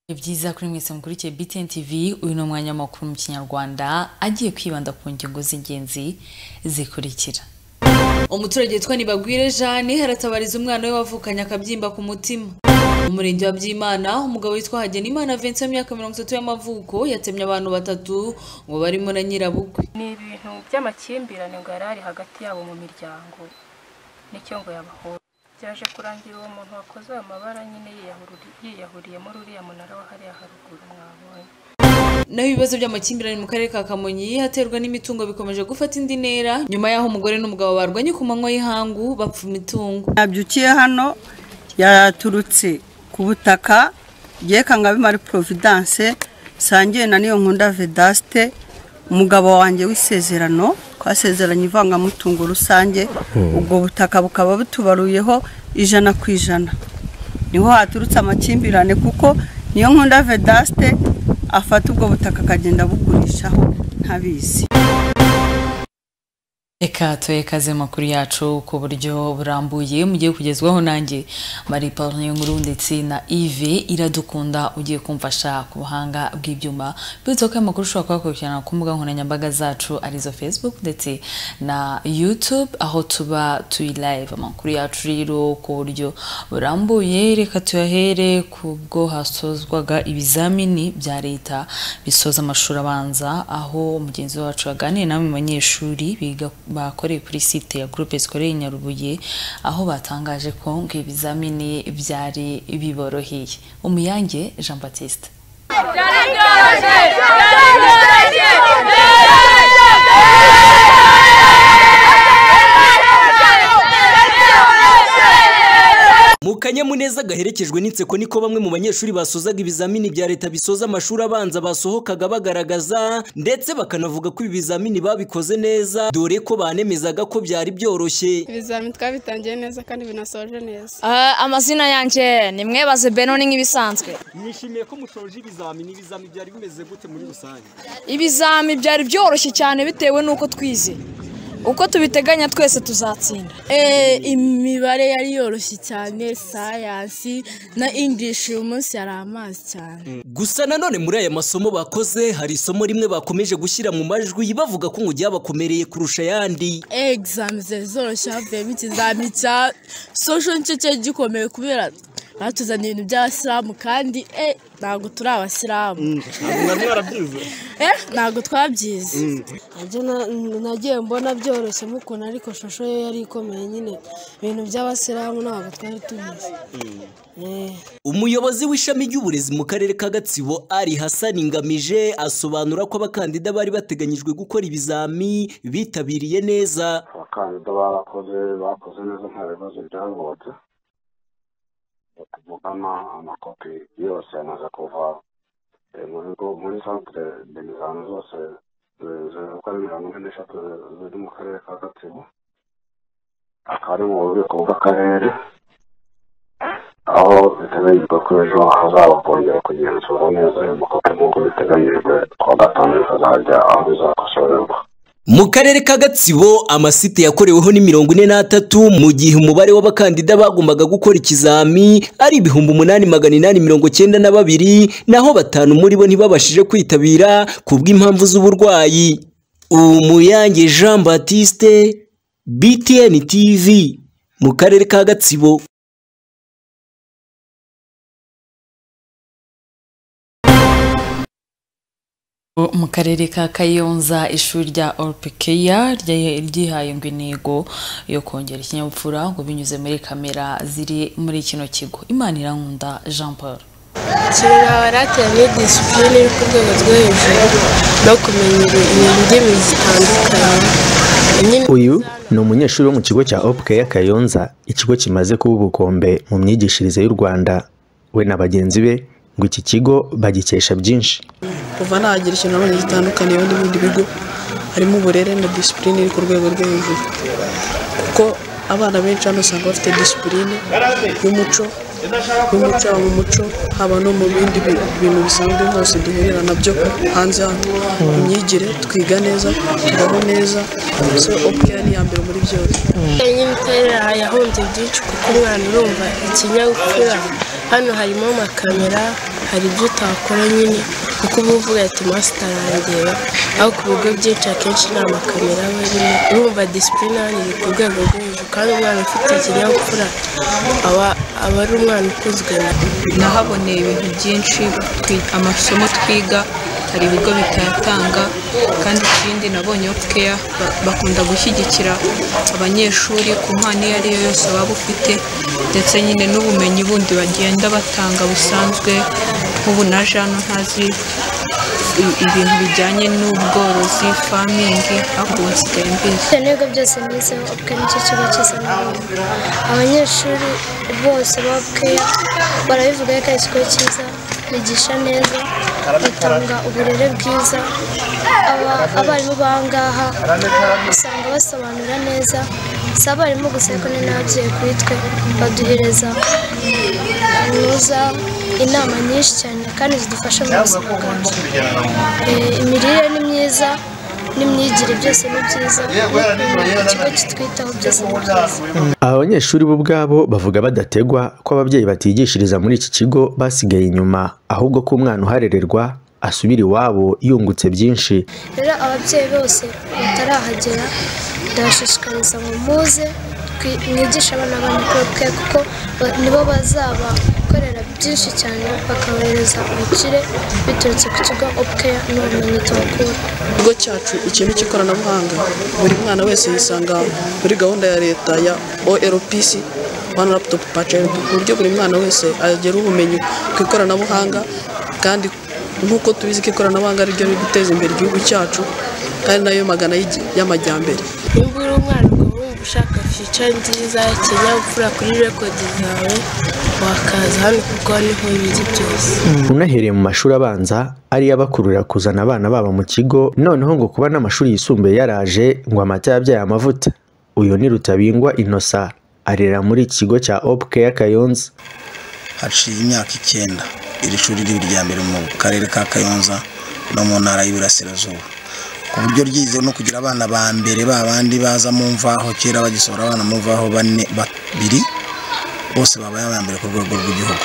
Bwiza kuri mwese mukurikiye BTN TV uyu ni umwanya w'amakuru mu kinyarwanda agiye kwibanda ku ngingo z'ingenzi zikurikira umuturage witwa Nibagwire Jeanne aratabariza umwana we wavukanye akabyimba ku mutima mu murenge wa Byimana umugabo witwa Hagenimana Vincent w'imyaka mirongo itatu y'amavuko yatemye abantu batatu ngo barimo na nyirabukwe ni ibintu by'amakimbirane ngo yari ari hagati yabo mu miryango nicyo ngo yabahoza byaje kurangira uwo muntu wakoze ayo mabara nyine yiyahuri- yiyahuriyemo uriya munara wa hariya haruguru mwabonye naho ibibazo by'amakimbirane mu karere ka Kamonyi haterwa n'imitungo bikomeje gufata indi ntera nyuma y'aho umugore n'umugabo barwanye ku manywa y'ihangu bapfa imitungo yabyukiye hano yaturutse ku butaka yekanga bimari providence sangiye na niyo nkunda vedaste umugabo wanjye w'isezerano twasezeranye ivangamutungo rusange ubwo butaka bukaba butubaruyeho ijana ku ijana niho haturutse amakimbirane kuko niyo nkunda vedaste afata ubwo butaka akagenda abugurishaho ntabizi reka tuhe kaze mu makuru yacu ku buryo burambuye mugiye kugezwaho nanjye marie pauline nkuru ndetse na yves iradukunda ugiye kumfasha ku buhanga bw'ibyuma bityo ko aya makuru ushobora kuyakurikirana ku mbuga nkoranyambaga zacu arizo facebook ndetse na youtube aho tuba turi live amakuru yacu rero ku buryo burambuye reka tuyahere ku bwo hasozwaga ibizamini bya leta bisoza amashuri abanza aho mugenzi wacu yaganiriye namwe mu banyeshuri biga bakoreye kuri site ya groupe scolaire Nyarubuye aho batangaje ko ngo ibizamini byari biboroheye umuyange Jean Baptiste mu kanyamuneza gaherekejwe n'inseko niko bamwe mu banyeshuri basozaga ibizamini bya leta bisoza amashuri abanza basohokaga bagaragaza ndetse bakanavuga ko ibi bizamini babikoze neza dore ko banemezaga ko byari byoroshye ibizamini twabitangiye neza kandi binasoje neza Ah, amazina yanjye ni mwebaze beno ni nk'ibisanzwe mwishimiye ko mushoje ibizamini ibizamini byari bimeze gute muri rusange ibizami byari byoroshye cyane bitewe n'uko twize uko tubiteganya twese tuzatsinda imibare yari yoroshye cyane sayansi na ingilishi uyu munsi yari amazi cyane gusa nanone muri aya masomo bakoze hari isomo rimwe bakomeje gushyira mu majwi bavuga ko ngo ryabakomereye kurusha ayandi egizami zari zoroshye havuyemo ikizami cya sosho nicyo cyari gikomeye kubera batuzaniye ibintu by'abasilamu kandi eh ntabwo turi abasilamu eh ntabwo twabyize Nanjye na- nagiye mbona byoroshye mukuna ariko shusho yo yari ikomeye nyine ibintu by'abasilamu ntabwo twari tubizi Eh. umuyobozi w'ishami ry'uburezi mu karere ka gatsibo ari hasani ngamije asobanura ko abakandida bari bateganyijwe gukora ibizami bitabiriye neza abakandida barakoze bakoze neza nta bibazo byavutse tuvugana amakopi yose yamaze kuva eh, mu bigo muri centre d'examen zose zizera kuri mirongo ine n'eshatu ziri mu karere ka gatsibo akaba ari mu bubiko bw'akarere aho biteganyijwe ko ejo hazaba kongera kugenzura neza ayo makopi nk'uko biteganyijwe kuwa gatanu bikazajya aho bizakosorerwa mu karere ka gatsibo amasite yakoreweho ni mirongo ine n'atatu mu gihe umubare w'abakandida bagombaga gukora ikizami ari ibihumbi umunani magana inani mirongo cyenda na babiri naho batanu muri bo ntibabashije kwitabira ku bw'impamvu z'uburwayi umuyange jean batiste btn tv mu karere ka gatsibo mu karere ka kayonza ishuri rya orpikeya ryihaye ngo intego yo kongera ikinyabupfura ngo binyuze muri kamera ziri muri kino kigo imana irankunda jean paul kera barateranye disipurine yo ku rwego rwo hejuru no kumenya ibintu ndimi zitandukanye nyine uyu ni umunyeshuri wo mu kigo cya opuke ya kayonza ikigo kimaze kuba ubukombe mu myigishirize y'u rwanda we na bagenzi be ngo iki kigo bagikesha byinshi kuva nagira ikintu nabonye gitandukaniyeho n'ibindi bigo harimo uburere na disipurine iri ku rwego rwo hejuru kuko abana benshi hano usanga bafite disipurine y'umuco y'umuco haba mu muco haba no mu bindi bi- bintu bisanzwe byose duhurira nabyo hanze hano imyigire twiga neza tubaho neza so opukeya ni iya mbere muri byose nyine itera yahunze byinshi kuko umwana urumva ikinyabupfura hano harimo amakamera hari ibyo utakora nyine kuko uba uvuga ati masitarangira aho ku bigo byinshi akenshi nta makamera aba arimo urumva disipurine iri ku rwego rwo hejuru kandi umwana ufite ikinyabupfura aba aba ari umwana ukunzwe na nahaboneye ibintu byinshi twi- amasomo twiga hari ibigo bitayatanga kandi ikindi nabonye keya bakunda gushyigikira abanyeshuri ku mpano iyo ari yo yose waba ufite ndetse nyine n'ubumenyi bundi bagenda batanga busanzwe nk'ubu naje hano ntazi i- ibintu bijyanye n'ubworozi famingi ariko ubu nsigaye mbizi ibigo byose nizeho ubwe nicyo kigo cyose nabonaga abanyeshuri bose ba bweya barabivuga ko ari ikigo cyiza bigisha neza bitanga uburere bwiza Aba- abarimu bangaha usanga basobanura neza si abarimu gusa ariko ni n'ababyeyi kuri twe baduhereza kaminuza inama nyinshi cyane kandi zidufasha mu buzima bwacu Eh, imirire ni myiza n'imyigire byose ni byiza ikigo kitwitaho byose ni byiza Aba banyeshuri bo ubwabo bavuga badategwa ko ababyeyi batigishiriza muri iki kigo basigaye inyuma ahubwo ko umwana uharererwa asubira iwabo yungutse byinshi rero ababyeyi bose batarahagera ndabashishikariza ngo muze twi- mwigishe abana banyu kuko kuko ba- nibo bazabakorera byinshi cyane bakabohereza ubukire biturutse ku kigo opukeya n'ubumenyi tuhakura ikigo cyacu ikintu cy'ikoranabuhanga buri mwana wese yisanga muri gahunda ya leta ya orpc one laptop per child ku buryo buri mwana wese agera ubumenyi ku ikoranabuhanga kandi nk'uko tubizi ko ikoranabuhanga ari ryo riri guteza imbere igihugu cyacu kandi nayo magana y'igi- y'amajyambere nimba uri umwana ukaba wumva ushaka fica nziza ikinyabupfura kuri rekodi zawe wakaza hano kuko niho biri byose unahereye mu mashuri abanza ariyo abakururira kuzana abana babo mu kigo noneho ngo kuba n'amashuri yisumbuye yaraje ngo amata yabyaye amavuta uyu ni rutabingwa inosa arera muri iki kigo cya opuke y'akayonza haciye imyaka icyenda iri shuri riri irya mbere mu karere ka kayonza no mu ntara y'iburasirazuba ku buryo ryizeho no kugira abana ba mbere ba bandi baza mu mvaho kera bagisohora abana mu mvaho bane babiri bose babaye aba mbere ku rwego rw'igihugu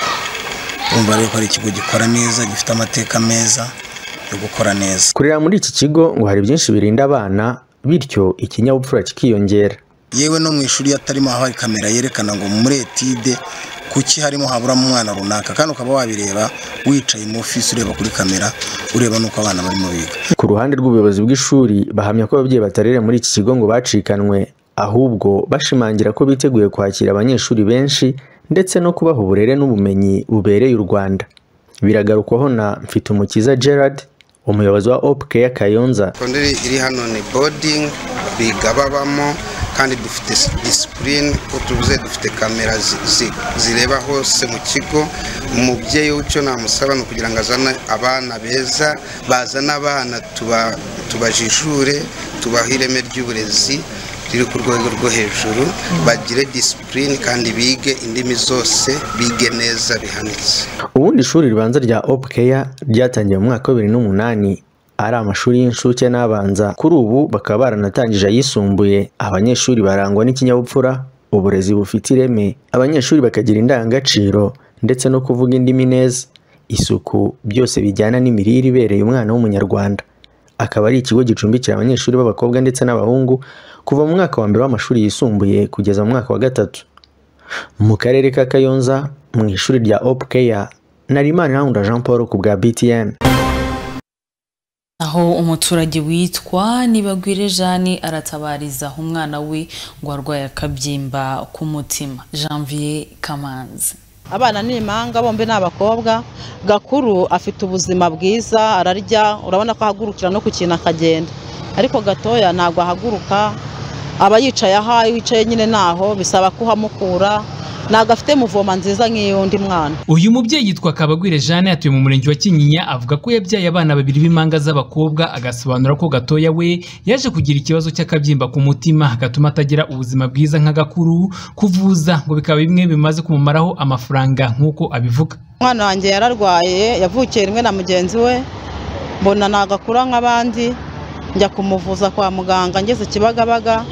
urumva rero ko ari ikigo gikora neza gifite amateka meza yo gukora neza kurera muri iki kigo ngo hari byinshi birinda abana bityo ikinyabupfura kikiyongera yewe no mu ishuri iyo atarimo haba hari kamera yerekana ngo muri etide kuki harimo haburamo umwana runaka kandi ukaba wabireba wicaye mu ofisi ureba kuri kamera ureba n'uko abana barimo biga Ku ruhande rw'ubuyobozi bw'ishuri bahamya ko ababyeyi batarere muri iki kigo ngo bacikanwe ahubwo bashimangira ko biteguye kwakira abanyeshuri benshi ndetse no kubaha uburere n'ubumenyi bubereye u Rwanda biragarukwaho na Mfitumukiza Gerard umuyobozi wa Opcare Kayonza kondere iri hano ni bodingi biga babamo kandi dufite disipurine uko tuvuze dufite kamera zi- zi- zireba hose mu kigo umubyeyi w'icyo namusaba ni ukugira ngo azane abana beza bazane abana tuba- tubajijure tubahe ireme ry'uburezi riri ku rwego rwo hejuru bagire disipurine kandi bige indimi zose bige neza bihanitse ubundi ishuri ribanza rya Opcare ryatangiye mu mwaka wa bibiri n'umunani ari amashuri y'incuke n'abanza kuri ubu bakaba baranatangije ayisumbuye abanyeshuri barangwa n'ikinyabupfura uburezi bufite ireme abanyeshuri bakagira indangagaciro ndetse no kuvuga indimi neza isuku byose bijyana n'imirire ibereye umwana w'umunyarwanda akaba ari ikigo gicumbikira abanyeshuri b'abakobwa ndetse n'abahungu kuva mu mwaka wa mbere w'amashuri yisumbuye kugeza mu mwaka wa gatatu mu karere ka kayonza mu ishuri rya opukeya narimana irangurura jean paul ku bwa btn aho umuturage witwa Nibagwire Jeanne aratabariza umwana we ngo arwaye akabyimba k'umutima Janvier Kamanzi abana ni impanga bombi ni abakobwa gakuru afite ubuzima bwiza ararya urabona ko ahagurukira no ku kintu akagenda ariko gatoya ntabwo ahaguruka aba yicaye aha iyo wicaye nyine naho bisaba kuhamukura ntabwo afite muvoma nziza nk'iy'undi mwana uyu mubyeyi yitwa kabagwire jeanne atuye mu murenge wa kinyinya avuga ko yabyaye abana babiri b'impanga z'abakobwa agasobanura ko gatoya we yaje kugira ikibazo cy'akabyimba ku mutima gatuma atagira ubuzima bwiza nka gakuru kuvuza ngo bikaba bimwe bimaze kumumaraho amafaranga nk'uko abivuga umwana wanjye yararwaye yavukiye rimwe na mugenzi we mbona ntabwo akura nk'abandi njya kumuvuza kwa muganga ngeze kibagabaga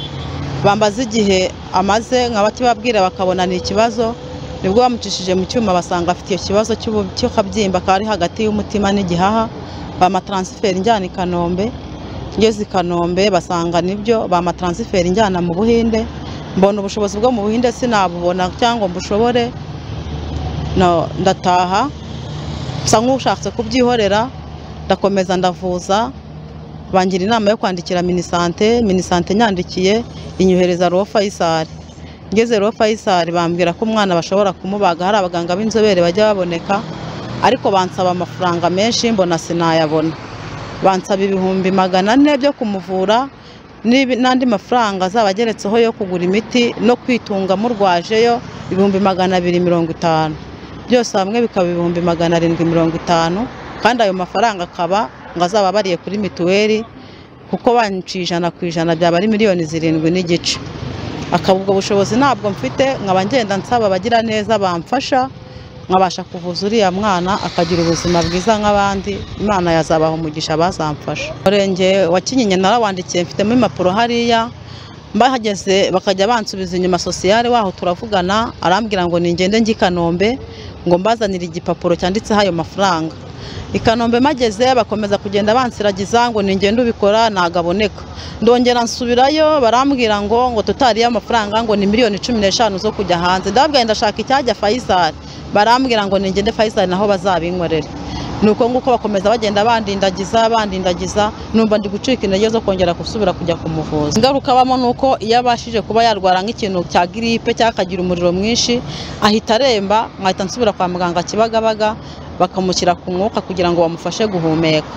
bambaza igihe amaze nkaba kibabwira bakabona ni ikibazo nibwo bamucishije mu cyuma basanga afite iyo kibazo cy'ubu- cy'akabyimba kari hagati y'umutima n'igihaha bamataransiferi injyana i kanombe ngeze i kanombe basanga nibyo bamataransiferi injyana mu buhinde mbona ubushobozi bwo mu buhinde sinabubona cyangwa ngo mbushobore No, ndataha nsa nk'ushatse kubyihorera ndakomeza ndavuza bangira inama yo kwandikira minisante minisante nyandikiye inyohereza roho fayisari ngeze roho fayisari bambwira ko umwana bashobora kumubaga hari abaganga b'inzobere bajya baboneka ariko bansaba amafaranga menshi mbona sinayabona bansaba ibihumbi magana ane byo kumuvura n'ibi- n'andi mafaranga azaba ageretseho yo kugura imiti no kwitunga murwajeyo ibihumbi magana abiri mirongo itanu byose hamwe bikaba ibihumbi magana arindwi mirongo itanu kandi ayo mafaranga akaba ngo azaba abariye kuri mituweli kuko banciye ijana ku ijana byaba ari miliyoni zirindwi n'igice akaba ubwo bushobozi ntabwo mfite nkaba ngenda nsaba abagira neza bamfasha nkabasha kuvuza uriya mwana akagira ubuzima bwiza nk'abandi imana yazabaha umugisha bazamfasha umurenge wa kinyinya narawandikiye mfitemo impapuro hariya mbahageze bakajya bansubiza inyuma sosiyale waho turavugana arambwira ngo ningende njye i kanombe ngo mbazanire igipapuro cyanditseho ayo mafaranga i kanombe mageze bakomeza kugenda bansiragiza ngo ningende ubikora nagaboneka ndongera nsubirayo barambwira ngo ngo tutariye amafaranga ngo ni miliyoni cumi n'eshanu zo kujya hanze ndababwira ndashaka icyajya fayisari barambwira ngo ningende fayisari naho bazabinkorere nuko nguko bakomeza bagenda bandindagiza bandindagiza numva ndi gucika intege zo kongera gusubira kujya kumuvuza ingaruka abamo ni uko iyo abashije kuba yarwara nk'ikintu cya giripe cyangwa akagira umuriro mwinshi ahita aremba nkahita nsubira kwa muganga kibagabaga bakamushyira ku mwuka kugira ngo bamufashe guhumeka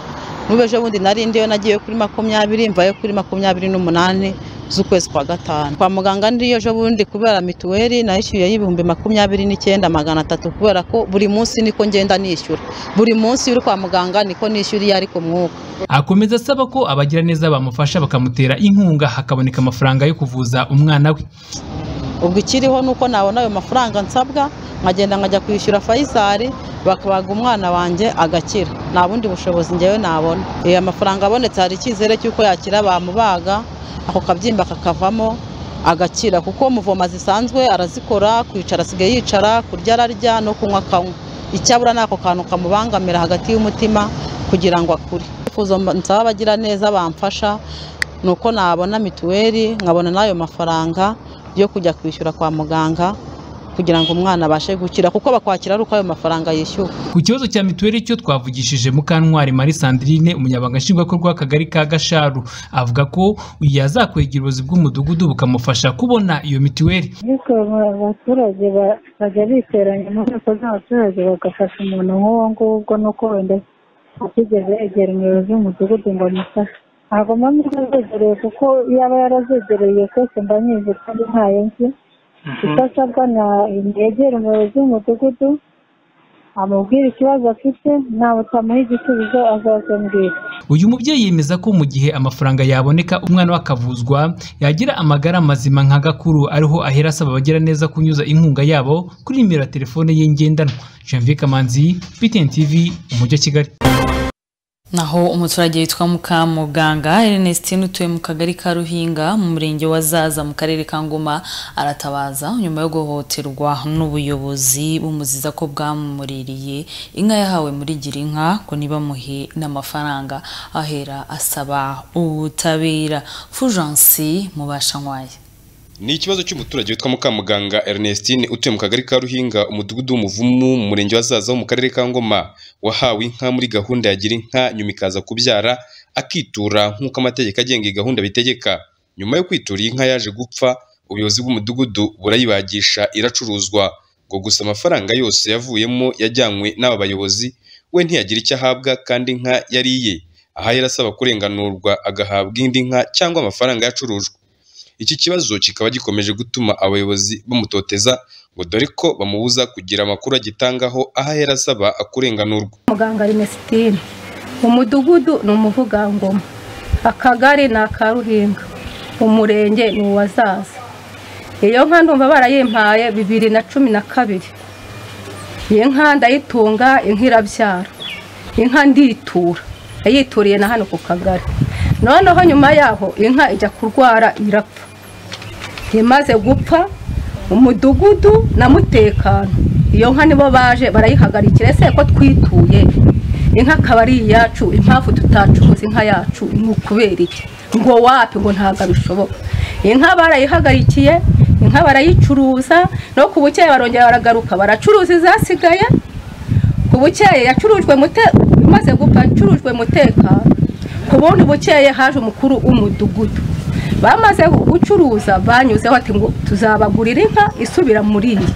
n'ubu ejo bundi nari ndiyo nagiye kuri makumyabiri mvayo kuri makumyabiri n'umunani z'ukwezi kwa gatanu kwa muganga ndiyo ejo bundi kubera mituweli nayishyuye y'ibihumbi makumyabiri n'icyenda magana atatu kubera ko buri munsi niko ngenda nishyura buri munsi uri kwa muganga niko nishyura iyo ari ku mwuka akomeza asaba ko abagiraneza bamufasha bakamutera inkunga hakaboneka amafaranga yo kuvuza umwana we ubwo ikiriho ni uko nabona ayo mafaranga nsabwa nkagenda nkajya kwishyura fayisari bakabaga umwana wanjye agakira nta bundi bushobozi ngewe nabona iyo amafaranga abonetse hari icyizere cy'uko yakira bamubaga ako kabyimba kakavamo agakira kuko muvoma zisanzwe arazikora kwicara asigaye yicara kurya ararya no kunywa akanywa icyabura ni ako kantu kamubangamira hagati y'umutima kugira ngo akure icyifuzo mba- nsaba abagira neza bamfasha ni uko nabona mituweli nkabona n'ayo mafaranga yo kujya kwishyura kwa muganga kugira ngo umwana abashe gukira kuko bakwakira ari uko ayo mafaranga yishyuwe Ku kibazo cya mituweli cyo twavugishije Mukantwari Marie Sandrine umunyabanga nshingwabikorwa w'akagari ka Gasharu avuga ko yazakwegera ubuyobozi bw'umudugudu bukamufasha kubona iyo mituweli ariko abaturage ba- bajya biteranya mu nteko z'abaturage bagafasha umuntu nk'uwo nguwo nuko wenda atigeze yegera umuyobozi w'umudugudu ngo amufashe ntabwo mba mbizegereye kuko yaba yarazegereye twese mba nyizi kandi ntayo nzi icyo asabwa ni yegere umuyobozi w'umudugudu amubwire ikibazo afite ntawe utamuha igisubizo azazambwira uyu mubyeyi yemeza ko mu gihe amafaranga yaboneka umwana we akavuzwa yagira amagara mazima nka Gakuru ariho ahera asaba abagiraneza kunyuza inkunga yabo kuri nimero ya telefone ye ngendanwa Janvier Kamanzi BTN TV umujyi wa Kigali naho umuturage witwa mukamuganga ernestine utuye mu kagari ka ruhinga mu murenge wa zaza mu karere ka ngoma aratabaza nyuma yo guhohoterwa n'ubuyobozi bumuziza ko bwamumuririye inka yahawe muri girinka ngo ntibamuhe n'amafaranga ahera asaba ubutabera fujansi mubashankwaye Ni ikibazo cy'umuturage witwa Mukamuganga Ernestine utuye mu kagari ka Ruhinga umudugudu w'umuvumu mu murenge wa Zaza wo mu karere ka Ngoma wahawe inka muri gahunda ya gira inka nyuma ikaza kubyara akitura nk'uko amategeko agenga iyi gahunda bitegeka nyuma yo kwitura iyi nka yaje gupfa ubuyobozi bw'umudugudu burayibagisha iracuruzwa ngo gusa amafaranga yose yavuyemo yajyanywe n'aba bayobozi we ntiyagira icyo ahabwa kandi inka yari iye aha yari asaba kurenganurwa agahabwa indi nka cyangwa amafaranga yacurujwe iki kibazo kikaba gikomeje gutuma abayobozi bamutoteza ngo dore ko bamubuza kugira amakuru agitangaho aho ahera asaba akurenganurwa muganga Ernestine umudugudu ni umuvugangoma akagari ni akaruhinga umurenge ni uwazaza iyo nka ndumva barayimpaye bibiri na cumi na kabiri iyi nka ndayitunga inka irabyara inka nditura yayituriye na hano ku kagari noneho nyuma yaho inka ijya kurwara irapfa imaze gupfa umudugudu na mutekano iyo nka nibo baje barayihagarikira ese ko twituye inka akaba ari iyacu impamvu tutacuruza inka yacu ni ukubera iki ngo wapi ngo ntabwo bishoboka inka barayihagarikiye inka barayicuruza no ku bukeye barongera baragaruka baracuruza izasigaye ku bukeye yacurujwe imaze gupfa yacurujwe umutekano ku bundi bukeye haje umukuru w'umudugudu bamaze gucuruza banyuzeho ati ngo tuzabagurira inka isubira muri iyi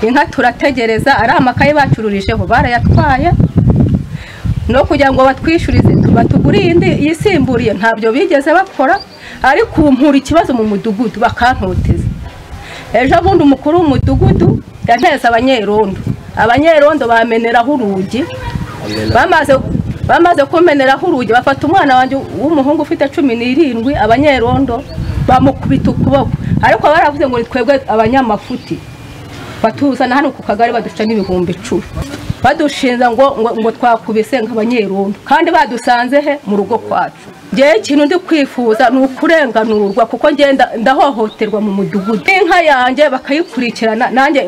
inka turategereza ari amakaye bacururijeho barayatwaye no kugira ngo batwishyurize batuguriye indi yisimburiye ntabyo bigeze bakora ariko ubu mpura ikibazo mu mudugudu bakantoteza ejo bundi umukuru w'umudugudu yanteze abanyerondo abanyerondo bameneraho urugi bamaze bamaze kumeneraho urugi bafata umwana wanjye w'umuhungu ufite cumi n'irindwi abanyerondo bamukubita ukuboko ariko baravuze ngo ni twebwe abanyamafuti batuzana hano ku kagari baduca n'ibihumbi icumi badushinza ngo ngo twakubise nk'abanyerondo kandi badusanze he mu rugo kwacu ngewe ikintu ndi kwifuza ni ukurenganurwa kuko ngenda ndahohoterwa mu mudugudu inka yanjye bakayikurikirana nanjye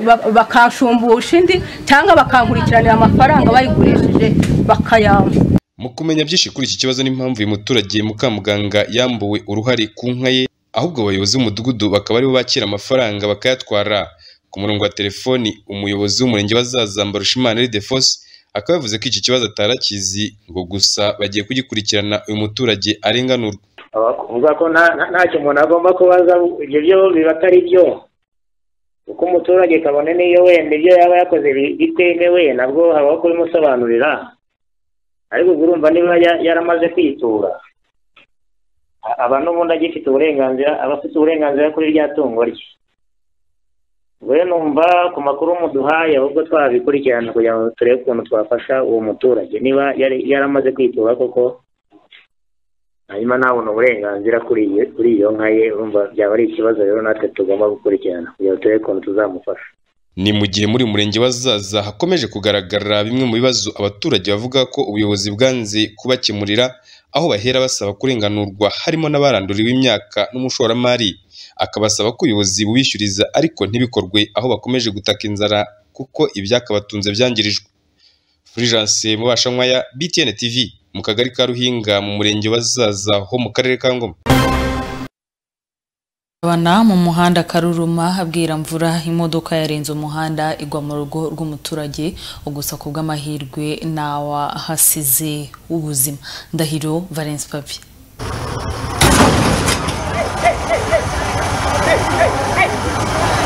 bakashumbusha indi cyangwa bakangurukiranira amafaranga bayigurishije bakayamba mu kumenya byinshi kuri iki kibazo n'impamvu uyu muturage mukamuganga yambuwe uruhare ku nka ye ahubwo abayobozi b'umudugudu bakaba aribo bakira amafaranga bakayatwara ku murongo wa telefoni umuyobozi w'umurenge bazaza mbarushimana Ildefonse akaba yavuze ko iki kibazo atarakizi ngo gusa bagiye kugikurikirana uyu muturage arenganurwa bakumva ko ntacyo umuntu agomba kubaza ibyo byo biba atari byo kuko umuturage kabone n'iyo wenda ibyo yaba yakoze bitemewe nabwo habaho kubimusobanurira ariko urumva niba yaramaze kwitura aba n'ubundi agifite uburenganzira aba afite uburenganzira kuri rya tungo rye we numva ku makuru muduhaye ahubwo twabikurikirana kugira ngo turebe ukuntu twafasha uwo muturage niba yaramaze kwitura koko hanyuma ntabona uburenganzira kuri iyo nka ye urumva byaba ari ikibazo rero natwe tugomba gukurikirana kugira ngo turebe ukuntu tuzamufasha ni mu gihe muri murenge wazaza hakomeje kugaragara bimwe mu bibazo abaturage bavuga ko ubuyobozi bwanze kubakemurira aho bahera basaba kurenganurwa harimo n'abaranduriwe imyaka n'umushoramari akabasaba ko ubuyobozi bubishyuriza ariko ntibikorwe aho bakomeje gutaka inzara kuko ibyakabatunze byangirijwe Fulgence Mubashankwaya BTN TV mu kagari ka Ruhinga mu murenge wazaza ho mu karere ka Ngoma Abana mu muhanda Karuruma abwira mvura imodoka yarenze umuhanda igwa mu rugo rw'umuturage ugusa ku bw'amahirwe nawa hasize ubuzima ndahiro Valence Papi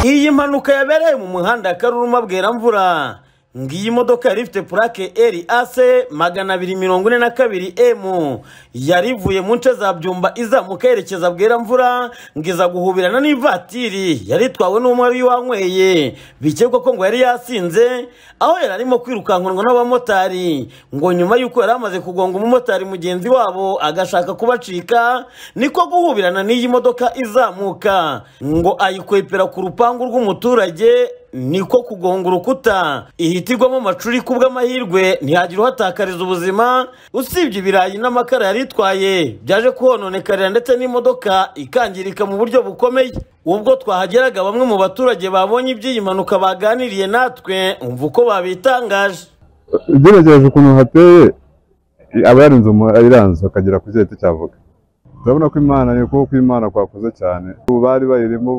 iyi mpanuka yabereye mu muhanda Karuruma abwira mvura ngiyi modoka yari ifite purake eri ase magana abiri mirongo ine na kabiri emu yari ivuye mu nce za byumba izamuka yerekeza bwera mvura ngiza guhubirana n'ivatiri yari itwawe n'umwe wari wanyweye bikekwa ko ngo yari yasinze aho yari arimo kwirukankanwa n'abamotari ngo nyuma y'uko yari amaze kugonga umumotari mugenzi wabo agashaka kubacika niko guhubirana n'iyi modoka izamuka ngo ayikwepera ku rupangu rw'umuturage niko kugonga urukuta ihitirwamo amacuri ku bw'amahirwe ntihagire uhatakariza ubuzima usibye ibirayi n'amakara yari itwaye byaje kuhononekarira ndetse n'imodoka ikangirika mu buryo bukomeye ubwo twahageraga bamwe mu baturage babonye iby'iyi mpanuka baganiriye natwe umva uko babitangaje ugeregereje ukuntu hateye aba yarinze iranze bakagera ku giti cy'avoka turabona ko imana ni ukuboko kw'imana kwakuze cyane ubu bari bayirimo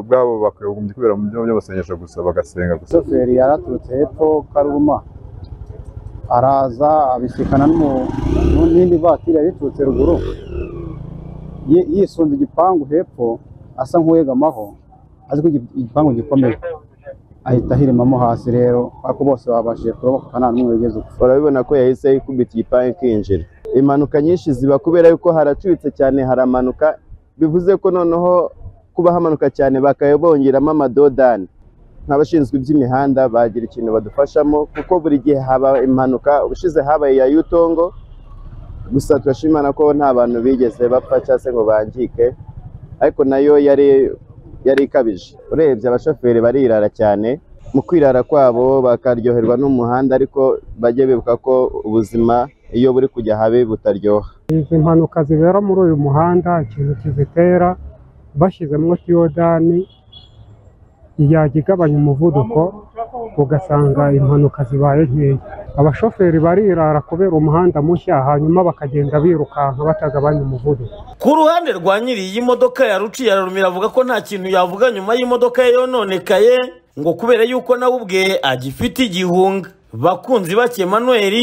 ubwabo bakagombye kubera mu byuma by'amasengesho gusa bagasenga gusa shoferi yaraturutse hepfo karuma araza abisikana n'indi vatiri yari iturutse ruguru yisunze igipangu hepfo asa nk'uwegamaho azi ko igipangu gikomeye ahita ahirimamo hasi rero ariko bose babashije kuroboka nta n'umwe wigeze upfa urabibona ko yahise ikubita igipangu ikinjira impanuka nyinshi ziba kubera yuko haracuritse cyane haramanuka bivuze ko noneho kuba hamanuka cyane bakaba bongeramo amadodani nk'abashinzwe iby'imihanda bagira ikintu badufashamo kuko buri gihe haba impanuka ubushize habaye iya yutongo gusa turashimana ko nta bantu bigeze bapfa cyangwa se ngo bangike ariko nayo yari yari ikabije urebye abashoferi barirara cyane mu kwirara kwabo bakaryoherwa n'umuhanda ariko bajye bibuka ko ubuzima iyo buri kujya habe butaryoha izi mpanuka zibera muri uyu muhanda ikintu kizitera bashyizemo tiyodani yajya igabanya umuvuduko ugasanga impanuka zibaye nkeya abashoferi barirara kubera umuhanda mushya hanyuma bakagenda birukanka batagabanya umuvuduko ku ruhande rwa nyiri iyi modoka ya ruciye ararumira avuga ko nta kintu yavuga nyuma y'imodoka ye yononekaye ngo kubera yuko nawe ubwe agifite igihunga bakunzi bake Emmanuel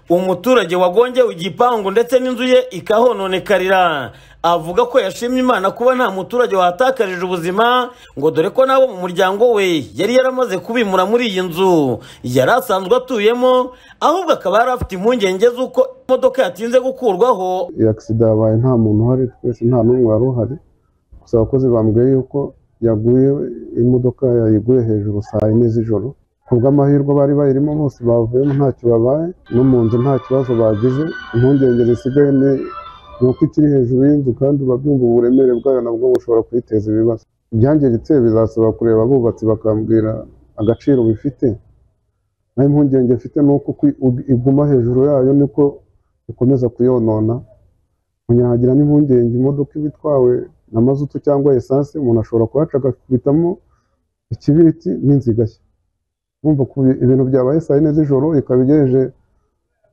umuturage wagongewe igipangu ndetse n'inzu ye ikahononekarira avuga ko yashimye imana kuba nta muturage wahatakarije ubuzima ngo dore ko nabo mu muryango we yari yaramaze kubimura muri iyi nzu yari asanzwe atuyemo ahubwo akaba yari afite impungenge z'uko imodoka yatinze gukurwaho iyi agisida yabaye nta muntu uhari twese nta n'umwe wari uhari gusa abakozi bambwiye yuko yaguye imodoka yayiguye hejuru saa yine z'ijoro ku bw'amahirwe bari bayirimo bose bavuyemo ntacyo babaye no mu nzu nta kibazo bagize impungenge zisigaye ni ni uko ikiri hejuru y'inzu kandi uba byumva uburemere bwayo nabwo bushobora kuyiteza ibibazo ibyangiritse bizasaba kureba abubatsi bakambwira agaciro bifite naho impungenge mfite ni uko kwi- ug- iguma hejuru yayo niko ikomeza kuyonona munyagira n'impungenge imodoka iba itwawe na mazutu cyangwa esanse umuntu ashobora kuhaca agakubitamo ikibiriti n'inziga shya bumva ko ibintu byabaye saa yine z'ijoro ikaba igejeje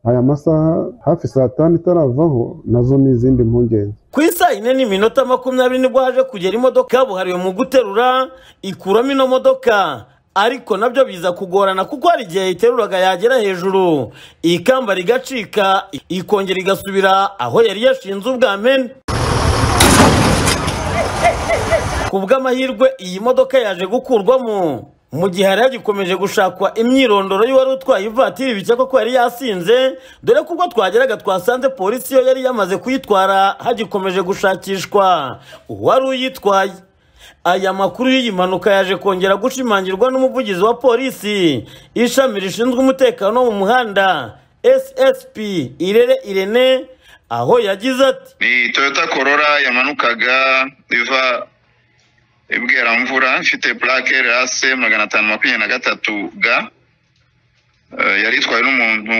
aya masaha hafi saa tanu itaravaho nazo ni izindi mpungenge ku isa yine n'iminota makumyabiri nibwo haje kugera imodoka kabuhariwe mu guterura ikuramo ino modoka ariko nabyo biza kugorana kuko hari igihe iteruraga yagera hejuru ikamba rigacika ikongera igasubira aho yari yashinze ubwa mbere ku bw'amahirwe iyi modoka yaje gukurwamo mu gihe hari hagikomeje gushakwa imyirondoro y'uwari utwaye ivatiri bikekwa ko yari yasinze dore ko ubwo twageraga twasanze polisi yo yari yamaze kuyitwara hagikomeje gushakishwa uwari uyitwaye aya makuru y'iyi mpanuka yaje kongera gushimangirwa n'umuvugizi wa polisi ishami rishinzwe umutekano wo mu muhanda ssp irere irene aho yagize ati ni toyota korora yamanukaga iva ibweramvura ifite purake rase magana atanu makumyabiri na gatatu ga Eh, yari itwawe n'umuntu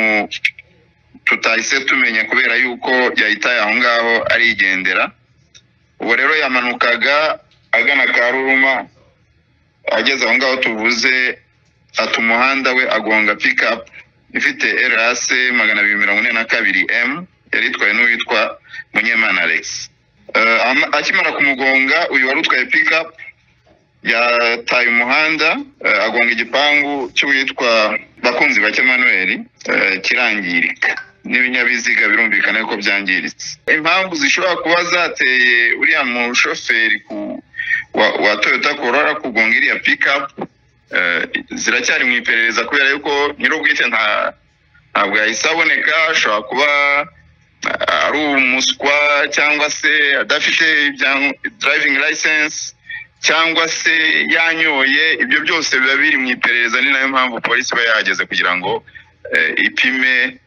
tutahise tumenya kubera yuko yahitaye aho ngaho arigendera ubu rero yamanukaga agana karuruma ageze aho ngaho tuvuze ata umuhanda we agonga pikapu ifite rase magana abiri mirongo ine na kabiri m yari itwawe n'uwitwa munyemana alex Eh, ama- akimara kumugonga uyu wari utwaye pikapu yataye umuhanda eh, agonga igipangu cy'uwitwa bakunzi bake manuel kirangirika n'ibinyabiziga birumvikana yuko byangiritse impamvu zishobora kuba zateye uriya mushoferi ku- wa, wa toyota korora kugonga iriya pikapu eh, ziracyari mu iperereza kubera yuko nyir'ubwite nta ntabwo yahise aboneka ashobora kuba eh, ari umuswa cyangwa se adafite ibya- driving license cyangwa se yanyoye ibyo byose biba biri mu iperereza ni nayo mpamvu polisi iba yahageze kugira ngo eh, ipime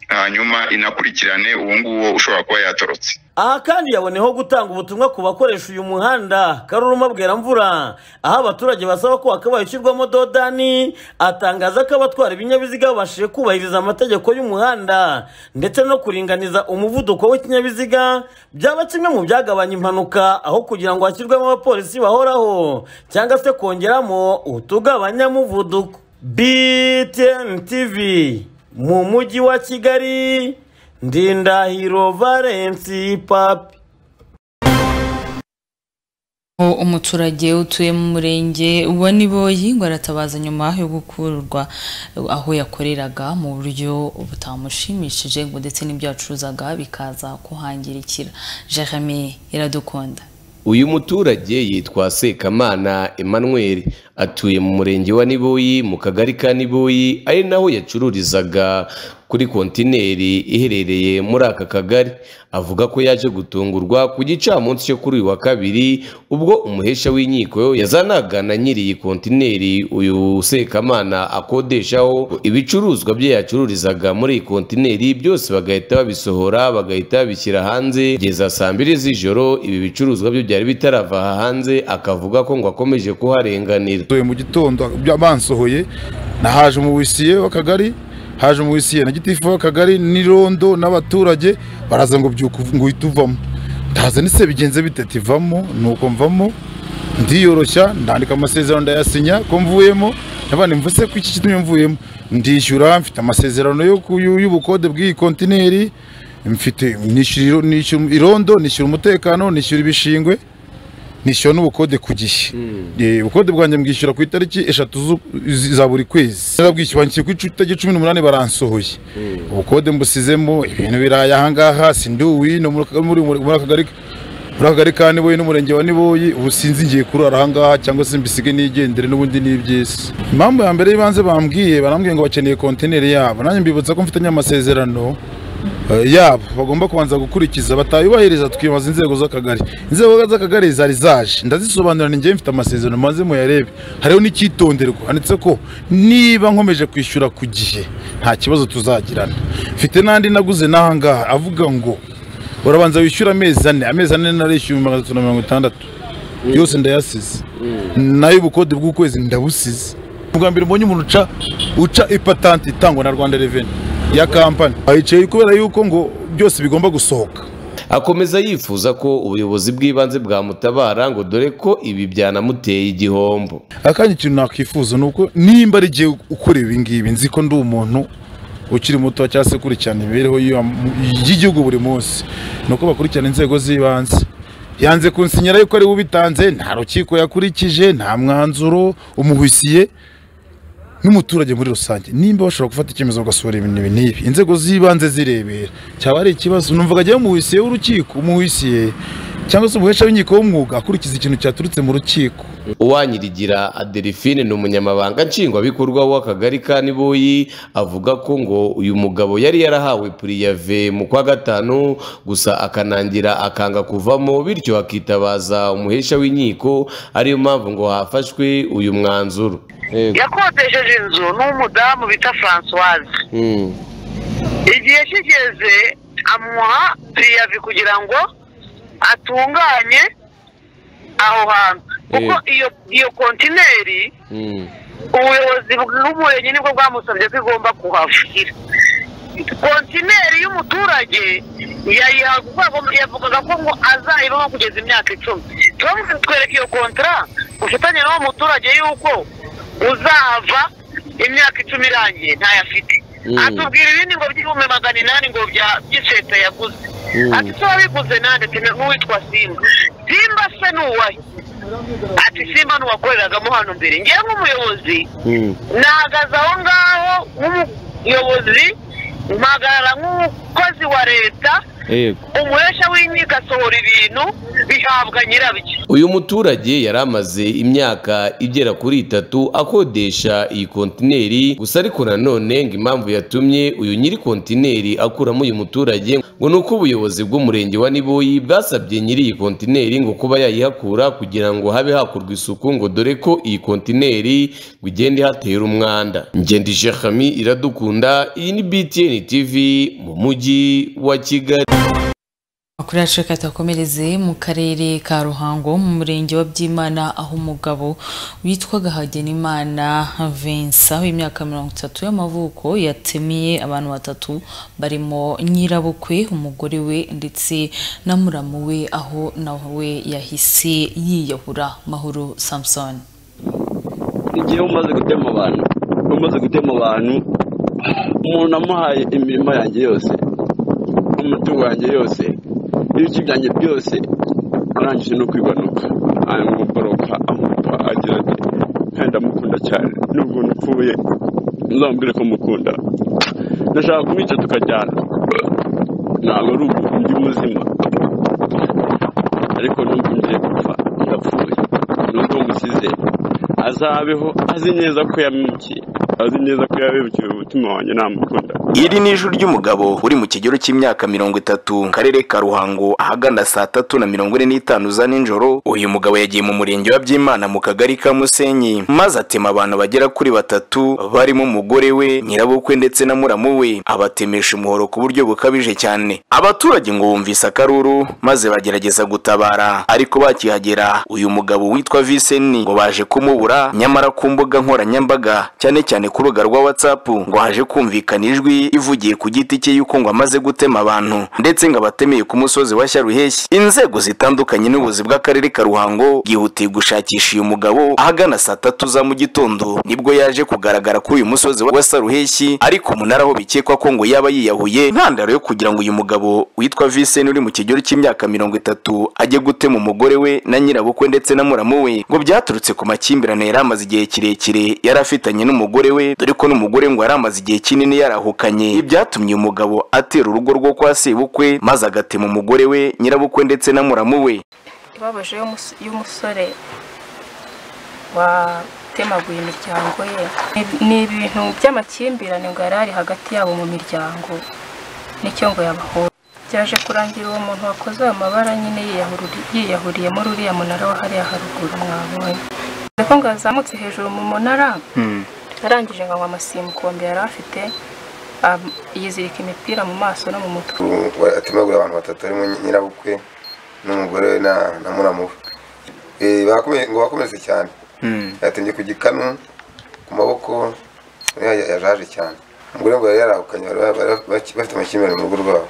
hanyuma inakurikirane uwo nguwo ushobora kuba yatorotse aha kandi yaboneyeho gutanga ubutumwa ku bakoresha uyu muhanda karuruma bweramvura aho abaturage basaba ko wakabaye ushyirwamo dodani atangaza ko abatwara ibinyabiziga babashije kubahiriza amategeko y'umuhanda ndetse no kuringaniza umuvuduko w'ikinyabiziga byaba kimwe mu byagabanya impanuka aho kugira ngo hashyirwemo abapolisi bahoraho cyangwa se kongeramo utugabanyamuvuduko btn tv mu mujyi wa kigali ndindahiro valensi papi Aho umuturage utuye mu murenge wa Niboyi ngo aratabaza nyuma yo gukurwa aho yakoreraga mu buryo butamushimishije ngo ndetse n'ibyo yacuruzaga bikaza kuhangirikira Jeremy iradukunda uyu muturage yitwa sekamana emmanuel atuye mu murenge wa niboyi mu kagari ka niboyi ari naho yacururizaga kuri kontineri iherereye muri aka kagari avuga ko yaje gutungurwa ku gicamunsi cyo kuri uyu wa kabiri ubwo umuhesha w'inkiko yazanaga na nyiri iyi kontineri uyu sekamana akodeshaho ibicuruzwa bye yacururizaga muri iyi kontineri byose bagahita babisohora bagahita babishyira hanze kugeza saa mbiri z'ijoro ibi bicuruzwa bye byari bitarava aha hanze akavuga ko ngo akomeje kuharenganira nsohoye mu gitondo bansohoye nahaje umuwisiye w'akagari haje umuwisiye na gitifu w'akagari n'irondo n'abaturage baraza ngo byuka uv- ngo uhite uvamo ndaza nise bigenze bite ati vamo nuko mvamo ndiyoroshya ndandika amasezerano ndayasinya ko mvuyemo nabandi mvuse ko iki kitumye mvuyemo ndishyura mfite amasezerano yo ku- y'u- y'ubukode bw'iyi kontineri mfite nishyura iro- nishyura irondo nishyura umutekano nishyura ibishingwe nishyura n'ubukode ku gihe Eh, ubukode bwanjye mbwishyura ku itariki eshatu zu- zi- za buri kwezi narabwishyura banshyira ku itariki cumi n'umunani baransohoye ubukode mbusizemo ibintu biraye ahangaha sinduwi no muri muri- muri aka kagari muri aka kagari ka niboyi n'umurenge wa niboyi ubu sinzi ngiye kurara ahangaha cyangwa se mbisige nigendere n'ubundi ni iby'isi impamvu ya mbere y'ibanze bambwiye barambwiye ngo bakeneye kontineri yabo nanjye mbibutsa ko mfitanye amasezerano eh, yabo bagomba kubanza gukurikiza batayubahiriza tukibaza inzego z'akagari inzego z'akagari zari zaje ndazisobanura ni njyewe mfite amasezerano maze muyarebe hariho n'icyitonderwa handitse ko niba nkomeje kwishyura ku gihe nta kibazo tuzagirana mfite n'andi naguze n'ahangaha avuga ngo urabanza wishyura amezi ane amezi ane narishyuye magana atatu na mirongo itandatu yose ndayasize nayo ubukode bw'ukwezi ndabusize ubwa mbere mbonye umuntu uca uca ipatanti itangwa na rwanda reveni ya kampani ayicaye kubera yuko ngo byose bigomba gusohoka akomeza yifuza ko ubuyobozi bw'ibanze bwamutabara ngo dore ko ibi byanamuteye igihombo akanya ikintu nakwifuza ni uko nimba ari igihe ukora ibi ngibi nzi ko ndi umuntu ukiri muto cyangwa se ukurikirana imibereho y'uwa- y'igihugu buri munsi ni uko bakurikirana inzego z'ibanze yanze kunsinyira yuko ari we ubitanze nta rukiko yakurikije nta mwanzuro umuhusiye n'umuturage muri rusange nimba bashobora gufata icyemezo bagasohora ibintu ibi n'ibi inzego z'ibanze zirebera cyaba ari ikibazo numvaga ajyaho umuhusiye w'urukiko umuhusiye cyangwa se umuhesha w'inkiko w'umwuga akurikiza ikintu cyaturutse mu rukiko uwanyirigira adelphine ni umunyamabanga nshingwabikorwa w'akagari ka niboyi avuga ko ngo uyu mugabo yari yarahawe puriyave mu kwa gatanu gusa akanangira akanga kuvamo bityo akitabaza umuhesha w'inkiko ariyo mpamvu ngo hafashwe uyu mwanzuro yakodesheje inzu n'umudamu bita francoise Mm. igihe kigeze amuha piriyavi kugira ngo atunganye aho hantu kuko iyo iyo kontineri Mm. ubuyobozi bw'umurenge nibwo bwamusabye ko igomba kuhashyira kontineri y'umuturage yayiha kuko yavugaga ko ngo azayibaho kugeza imyaka icumi turamutse twereka iyo kontara ufitanye n'uwo muturage yuko uzahava imyaka icumi irangiye ntayafite Mm. atubwira ibindi ngo by'ibihumbi magana inani ngo bya- by'iseta yaguze Mm. ati tuba biguze nande ati n'uwitwa simba simba se ni uwahe ati simba ni uwakoreragamo hano mbere ngewe nk'umuyobozi nahagaze aho ngaho nk'umuyobozi mpagarara nk'umukozi wa leta Yego. umuhesha w'inkiko asohora ibintu bihabwa nyirabyo uyu muturage yari amaze imyaka igera kuri itatu akodesha iyi kontineri gusa ariko nanone ngo impamvu yatumye uyu nyiri kontineri akuramo uyu muturage ngo ni uko ubuyobozi bw'umurenge wa niboyi bwasabye nyiri iyi kontineri ngo kuba yayihakura kugira ngo habe hakorwa isuku ngo dore ko iyi kontineri ngo igende ihatera umwanda ngende jehami iradukunda iyi ni btn tv mu mujyi wa kigali Amakuru yacu reka tuyakomereze mu karere ka Ruhango mu murenge wa Byimana aho umugabo witwaga Hagenimana Vincent w'imyaka mirongo itatu y'amavuko yatemiye abantu batatu barimo nyirabukwe umugore we ndetse na muramu we aho nawe yahise yiyahura Mahoro Samson. igihe umaze gutema abantu umaze gutema abantu umuntu amuhaye imirimo yanjye yose umutungo wanjye yose ibice byanjye byose arangije no kwibanuka amuboroka amupa agira ati kandi amukunda cyane nubwo nupfuye nzamubwire ko mukunda ndashaka kumwica tukajyana ntabwo ari ubu ndi muzima ariko nubwo ngiye gupfa ndapfuye nubwo musize azabeho azi neza ko yabimukiye azi neza ko yabimukiye umutima wanjye namukunda iri ni ijwi ry'umugabo uri mu kigero cy'imyaka mirongo itatu mu karere ka ruhango ahagana saa tatu na mirongo ine n'itanu za nijoro uyu mugabo yagiye mu murenge wa byimana mu kagari ka musenyi maze atema abantu bagera kuri batatu barimo umugore we nyirabukwe ndetse na muramu we abatemesha umuhoro ku buryo bukabije cyane abaturage ngo bumvise akaruru maze bagerageza gutabara ariko bakihagera uyu mugabo witwa viseni ngo baje kumubura nyamara ku mbuga nkoranyambaga cyane cyane ku rubuga rwa watsapu ngo haje kumvikana ijwi polisi ivugiye ku giti cye yuko ngo amaze gutema abantu ndetse ngo abatemeye ku musozi wa Syaruheshyi inzego zitandukanye n'ubuzi bw'akarere ka Ruhango bwihutiye gushakisha uyu mugabo ahagana saa tatu za mu gitondo nibwo yaje kugaragara kuri uyu musozi wa Saruheshyi ariko umunara aho bikekwa ko ngo yaba yiyahuye ntandaro yo kugira ngo uyu mugabo witwa Vincent uri mu kigero cy'imyaka mirongo itatu ajye gutema umugore we na nyirabukwe ndetse na muramu we ngo byaturutse ku makimbirane yari amaze igihe kirekire yari afitanye n'umugore we dore ko n'umugore ngo yari amaze igihe kinini yarahukanye ibi byatumye uyu mugabo atera urugo rwo kwa sebukwe maze agatema umugore we nyirabukwe ndetse na muramu we ibabaje y'umus- y'umusore watemaguye imiryango ye Ni- ni ibintu by'amakimbirane ngo yari ari hagati yabo mu miryango nicyo ngo yabahura byaje kurangira uwo muntu wakoze ayo mabara nyine yiyahururi- yiyahuriyemo uriya munara wa hariya haruguru mwabonye dore ko ngo yazamutse hejuru mu munara arangije ngo anywa amasimbukombe yari afite am- yizirika imipira mu maso no mu mutwe atemagura abantu batatu harimo nyirabukwe n'umugore we na na muramu we Eh, bakome- ngo bakomeretse cyane yatembye ku gikanu ku maboko ya- ya- yajaje cyane umugore ngo yari yarahukanye bari bari- bari- baki- bafite amakimbirane mu rugo rwabo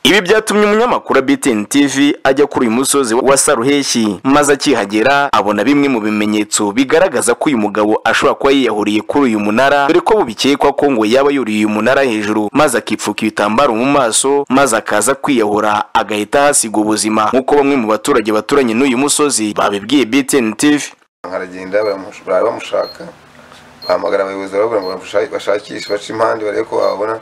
Ibi byatumye umunyamakuru wa BTN TV ajya kuri uyu musozi wa Saruheshi maze akihagera abona bimwe mu bimenyetso bigaragaza ko uyu mugabo ashobora kuba yiyahuriye kuri uyu munara dore ko bubikekwa ko ngo yaba yuriye uyu munara hejuru maze akipfuka ibitambaro mu maso maze akaza kwiyahura agahita ahasiga ubuzima nk'uko bamwe mu baturage baturanye n'uyu musozi babibwiye BTN TV aragenda baramush- bari bamushaka bahamagara abayobozi barababwira ngo bamusha- bashakishe bace impande barebe ko babona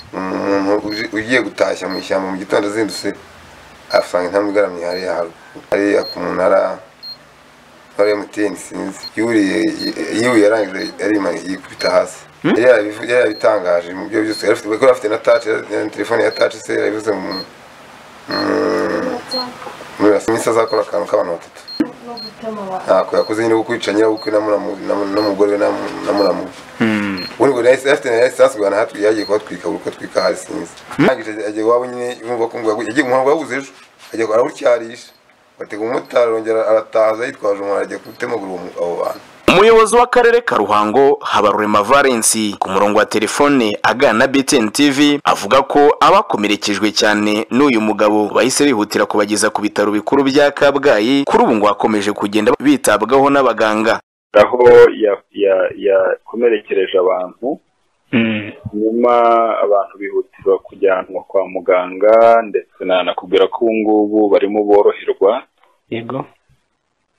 umuntu uje- ugiye gutashya mu ishyamba mu gitondo azindutse asanga intambwe igaramye hariya haruguru hariya ku munara wa emutiyeni sinzi yuriye yiwe yarangije arima yikubita hasi yari yarabivu- yari yarabitangaje mu byo byose yari afite kuko yari afite na taci na telefone ya taci se yarabivuze mu muri rasi iminsi azakora akantu k'abantu batatu ntako yakoze nyine kukwica nyirabukwe na muramu- na mu- n'umugore we na mu- na muramu ubundi ngo yahise afite na yahise asigura na hatwi yagiye kuhatwika buri uko atwika hari sinzi arangije ajya- ajya iwabo nyine yumva ko ngo yagu- yagiye umuhango yabuze ejo ajya arawutyarisha batega umumotari arongera aratahaza yitwaje umuntu ajya kutemagura uwo mu- abo bantu Umuyobozi w'akarere ka Ruhango Habarurema Valence ku murongo wa telefone agana na BTN TV avuga ko abakomerekejwe cyane n'uyu mugabo bahise bihutira kubageza ku bitaro bikuru bya Kabgayi kuri ubu ngo bakomeje kugenda bitabwaho n'abaganga aho ya- ya- yakomerekereje abantu nyuma abantu bihutirwa kujyanwa kwa muganga ndetse nanakubwira ko ubu ngubu barimo boroherwa yego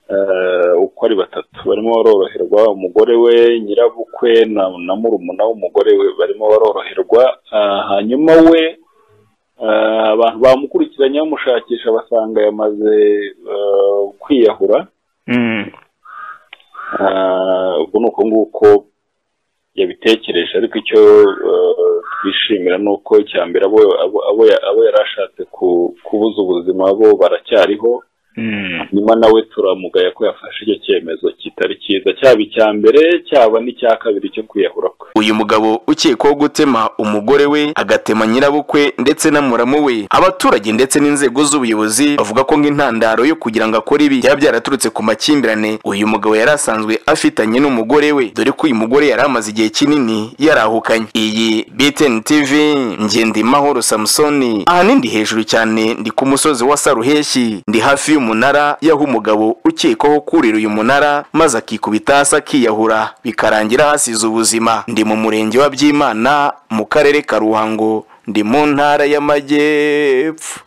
eh, uko ari batatu barimo baroroherwa umugore we nyirabukwe na, na murumuna w'umugore we barimo baroroherwa Ah, hanyuma we eh, abantu bamukurikiranye bamushakisha basanga yamaze eh, kwiyahura Ah, ubwo ni uko nguko yabitekereje ariko icyo eh, twishimira ni uko icya mbere abo abo- abo ya- abo yari ashatse ku- kubuza ubuzima bo baracyariho nyuma nawe turamugaya ko yafashe icyo cyemezo kitari cyiza cyaba icya mbere cyaba n'icya kabiri cyo kwiyahura kwe uyu mugabo ukekwaho gutema umugore we agatema nyirabukwe ndetse na muramu we abaturage ndetse n'inzego z'ubuyobozi bavuga ko nk'intandaro yo kugira ngo akore ibi byaba byaraturutse ku makimbirane uyu mugabo yari asanzwe afitanye n'umugore we dore ko uyu mugore yari amaze igihe kinini yarahukanye iyi BTN TV Ngendimahoro Samsoni ahanini ndi hejuru cyane ndi ku musozi wa Saruheshi ndi hafi y'umunara yaho umugabo ukekwaho kurira uyu munara maze akikubita hasi akiyahura bikarangira hasize ubuzima ndi mu murenge wa Byimana mu karere ka Ruhango ndi mu ntara y'amajyepfo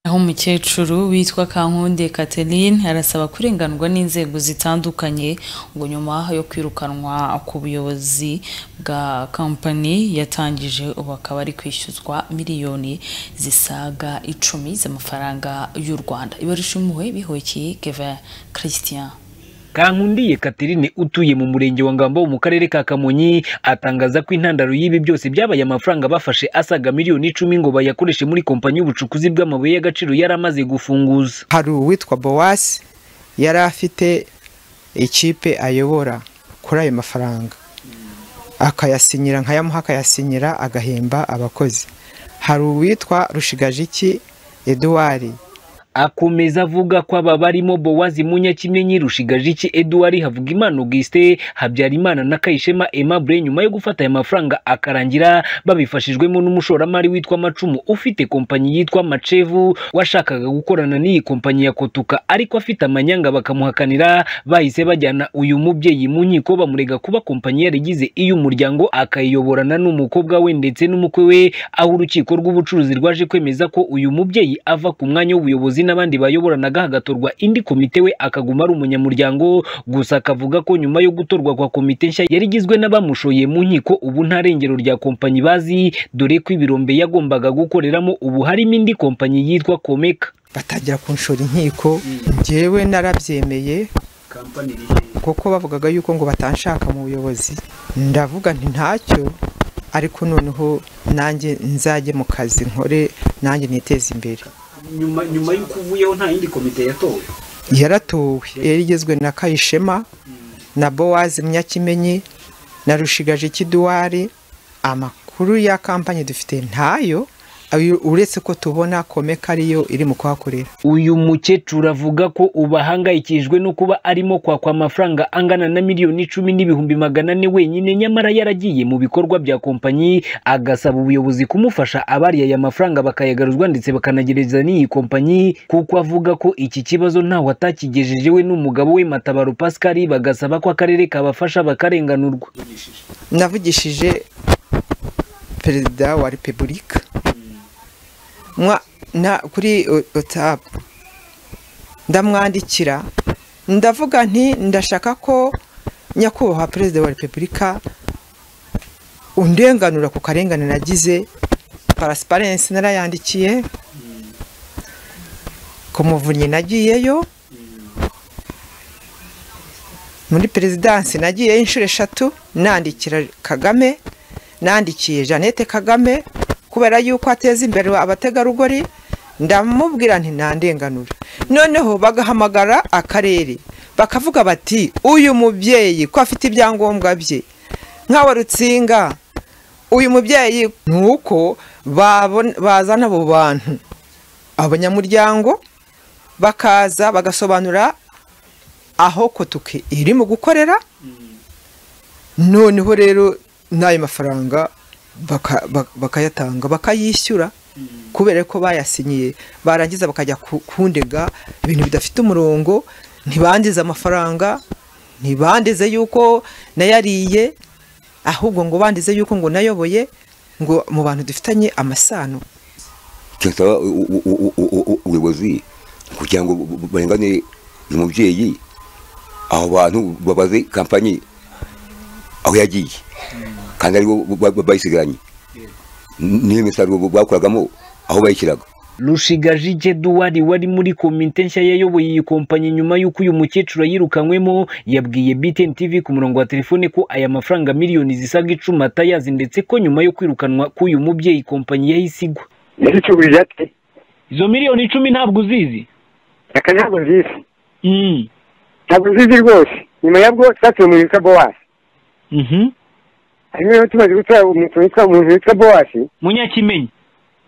aho umukecuru witwa kankunde catherine arasaba kurenganurwa n'inzego zitandukanye ngo nyuma yo kwirukanwa ku buyobozi bwa kampani yatangije ubu akaba ari kwishyuzwa miliyoni zisaga icumi z'amafaranga y'u rwanda ibarushimuwe bihokeye keva christian kankundiye katerine utuye mu murenge wa ngambo mu karere ka kamonyi atangaza ko intandaro y'ibi byose byabaye amafaranga bafashe asaga miliyoni icumi ngo bayakoreshe muri kompanyi y'ubucukuzi bw'amabuye y'agaciro yari amaze gufunguza hari uwitwa bowasi yari afite ikipe ayobora kuri ayo mafaranga akayasinyira nkayamuha akayasinyira agahemba abakozi hari uwitwa rushigajiki eduwari akomeza avuga ko aba barimo bowazi munyakimyenyi rushigajiki eduwari havugimana augustin habyarimana na kayishema aimable nyuma yo gufata aya mafaranga akarangira babifashijwemo n'umushoramari witwa macumu ufite kompanyi yitwa macevu washakaga gukorana n'iyi kompanyi ya kotuka ariko afite amanyanga bakamuhakanira bahise bajyana uyu mubyeyi mu nkiko bamurega kuba kompanyi yarigize iy'umuryango akayiyoborana n'umukobwa we ndetse n'umukwe we aho urukiko rw'ubucuruzi rwaje kwemeza ko uyu mubyeyi ava ku mwanya w'ubuyobozi n'abandi bayoboranaga hagatorwa indi komite we akaguma ari umunyamuryango gusa akavuga ko nyuma yo gutorwa kwa komite nshya yari igizwe n'abamushoye mu nkiko ubu nta rengero rya kompanyi bazi dore ko ibirombe yagombaga gukoreramo ubu harimo indi kompanyi yitwa komeka batangira kunshora inkiko njyewe narabyemeye kuko bavugaga yuko ngo batanshaka mu buyobozi ndavuga nti ntacyo ariko noneho nanjye nzajye mu kazi nkore nanjye niteze imbere nyuma nyuma y'uko uvuyeho nta yindi komite yatowe yaratowe yari igizwe na kayishema na bowazi munyakimenyi na rushigaje kiduwari amakuru ya kampani dufite ntayo ayo uretse ko tubona komeka ariyo iri mu kuhakorera uyu mukecuru avuga ko ubu ahangayikijwe no kuba arimo kwakwa amafaranga angana na miliyoni icumi n'ibihumbi magana ane wenyine nyamara yaragiye mu bikorwa bya kompanyi agasaba ubuyobozi kumufasha abariye aya mafaranga bakayagaruzwa ndetse bakanagereza n'iyi kompanyi kuko avuga ko iki kibazo ntawe atakigejeje we n'umugabo we matabaro pascal bagasaba ko akarere kabafasha bakarenganurwa navugishije perezida wa repubulika na kuri otapu ndamwandikira ndavuga nti ndashaka ko nyakubahwa perezida wa repubulika undenganura ku karengane nagize parasiparensi narayandikiye ku muvunyi nagiyeyo muri perezidansi nagiyeyo inshuro eshatu nandikira kagame nandikiye jeannette kagame kubera yuko ateza imbere abategarugori ndamubwira nti ntandenganure noneho bagahamagara akarere bakavuga bati uyu mubyeyi ko afite ibyangombwa bye nk'awa rutsinga uyu mubyeyi ni uko bazana abo bantu abanyamuryango bakaza bagasobanura aho kotuke iri mu gukorera noneho rero n'ayo mafaranga bakayatanga bakayishyura kubera ko bayasinyiye barangiza bakajya kundega ibintu bidafite umurongo ntibandize amafaranga ntibandize yuko nayariye ahubwo ngo bandize yuko ngo nayoboye ngo mu bantu dufitanye amasano turasaba ubuyobozi kugira ngo barengane uyu mubyeyi aho bantu babaze kampanyi aho yagiye kandi aribo bayisigaranye n'iyo misaruro bakoragamo aho bayishyiraga rushigajije duwari wari muri komite nshya yayoboye iyi kompanyi nyuma y'uko uyu mukecuru yirukanywemo yabwiye btn tv ku murongo wa telefone ko aya mafaranga miliyoni zisaga icumi atayazi ndetse ko nyuma yo kwirukanwa k'uyu mubyeyi kompanyi yahise igwa yaricugurije ati izo miliyoni icumi ntabwo uzizi aka ntabwo nzizi ntabwo nzizi rwose nyuma yabwo twatuye mu yitwa bowasi hanyuma rero tumaze gutwara umuntu witwa umuntu witwa bowasi munyakimenyi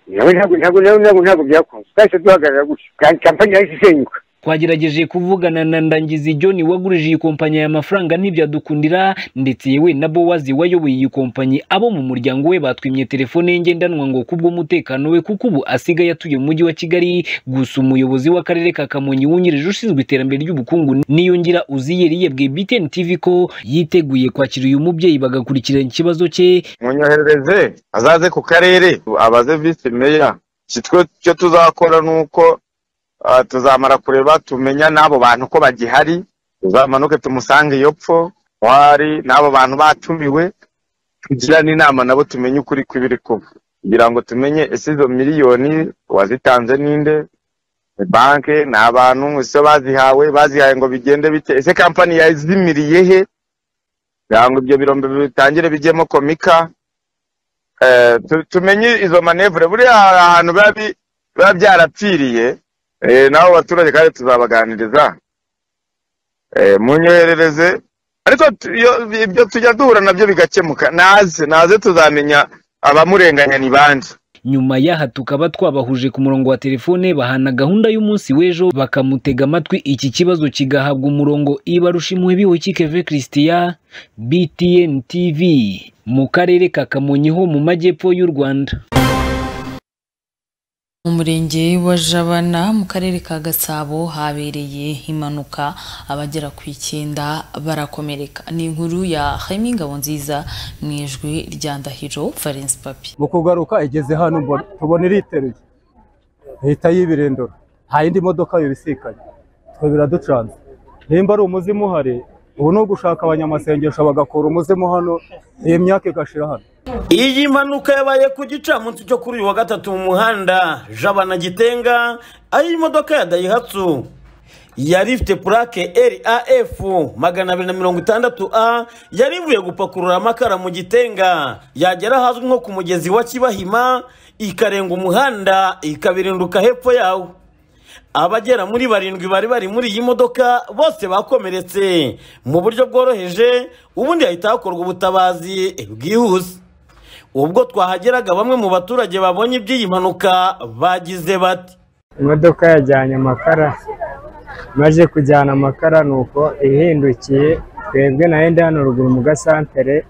nawe ntabwo ntabwo ntabwo ntabwo ntabwo byakunze twahise duhagarara gutyo kandi kampani yahise isenyuka twagerageje kuvugana na ndangizi john wagurije iyi kompanyi aya mafaranga ntibyadukundira ndetse yewe na bowazi wayoboye iyi kompanyi abo mu muryango we batwimye telefone ye ngendanwa ngo kubw'umutekano we kuko ubu asigaye atuye mu mujyi wa kigali gusa umuyobozi w'akarere ka kamonyi wungirije ushinzwe iterambere ry'ubukungu niyongira uziyeri yabwiye btn tv ko yiteguye kwakira uyu mubyeyi bagakurikirana ikibazo cye munyohereze azaze ku karere abaze visi meya kitwe icyo tuzakora ni uko tuzamara kureba tumenya n'abo bantu ko bagihari tuzamanuke tumusange iyo pfo hari n'abo bantu batumiwe tugirane inama nabo tumenye ukuri kw'ibiri kuba kugira ngo tumenye ese izo miliyoni wazitanze ninde ni banke ni abantu ese bazihawe bazihaye ngo bigende bite ese kampani yazimiriye he kugira ngo ibyo birombe bitangire bijyemo komika tumenye izo manevure buriya hari ahantu biba byarapfiriye nabo baturage kandi tuzabaganiriza munyoherereze ariko ibyo tujya duhura nabyo bigakemuka naze naze tuzamenya abamurenganya ni bande nyuma y'aha tukaba twabahuje ku murongo wa telefone bahana gahunda y'umunsi w'ejo bakamutega amatwi iki kibazo kigahabwa umurongo ibarushimuhe biwukikeve christian btn tv mu karere ka kamonyi ho mu majyepfo y'u rwanda mu murenge wa jabana mu karere ka gasabo habereye impanuka abagera ku icyenda barakomereka ni inkuru ya Jaime Ngabonziza mu ijwi rya ndahiro valence papi mu kugaruka igeze hano mbona tubona iriteruye ihita y'ibirindura nta yindi modoka bibisikanye twe biraducanze nimba ari umuzimu uhari ubu ni ugushaka abanyamasengesho bagakura umuzimu hano iyi myaka igashira hano iyi mpanuka yabaye ku gicamunsi cyo kuri uyu wa gatatu mu muhanda jabana gitenga aho imodoka ya dayihatsu yari ifite purake raf magana abiri na mirongo itandatu a yari ivuye gupakurura amakara mu gitenga yagera ahazwi nko ku mugezi wa kibahima ikarenga umuhanda ikabirinduka hepfo yawo abagera muri barindwi bari bari muri iyi modoka bose bakomeretse mu buryo bworoheje ubundi hahita hakorwa ubutabazi bwihuse ubwo twahageraga bamwe mu baturage babonye iby'iyi mpanuka bagize bati imodoka yajyanye amakara maze kujyana amakara ni uko ihindukiye twebwe nahenda hano ruguru mu gasantere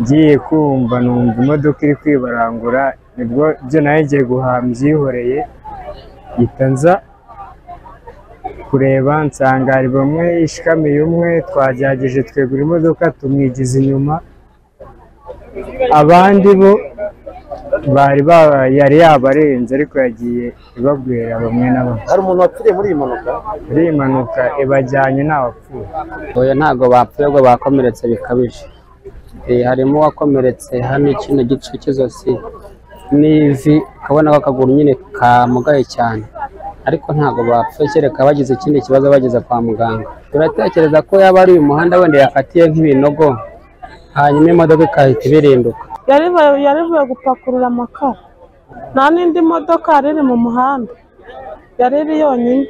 ngiye kumva numva imodoka iri kwibarangura nibwo byo nayo ngiye guhaha mbyihoreye mpita nza kureba nsanga hari bamwe ishikamiye umwe twagerageje twegura imodoka tumwigiza inyuma abandi bo bari baba yari yabarenze ariko yagiye ibabwira bamwe na bamwe hari umuntu wapfiriye muri iyi mpanuka muri iyi mpanuka ibajyanye nta wapfuye oya ntabwo bapfuye ahubwo bakomeretse bikabije Eh, harimo uwakomeretse hano kino gice cy'izosi n'ivi ukabona ko akaguru nyine kamugaye cyane ariko ntabwo bapfuye kereka bagize ikindi kibazo bageze kwa muganga turatekereza ko yaba ari uyu muhanda wenda yakatiye nk'ibinogo hanyuma imodoka ikahita ibirinduka yarivuye gupakurura amakara nta n'indi modoka yari iri mu muhanda yari iri yonyine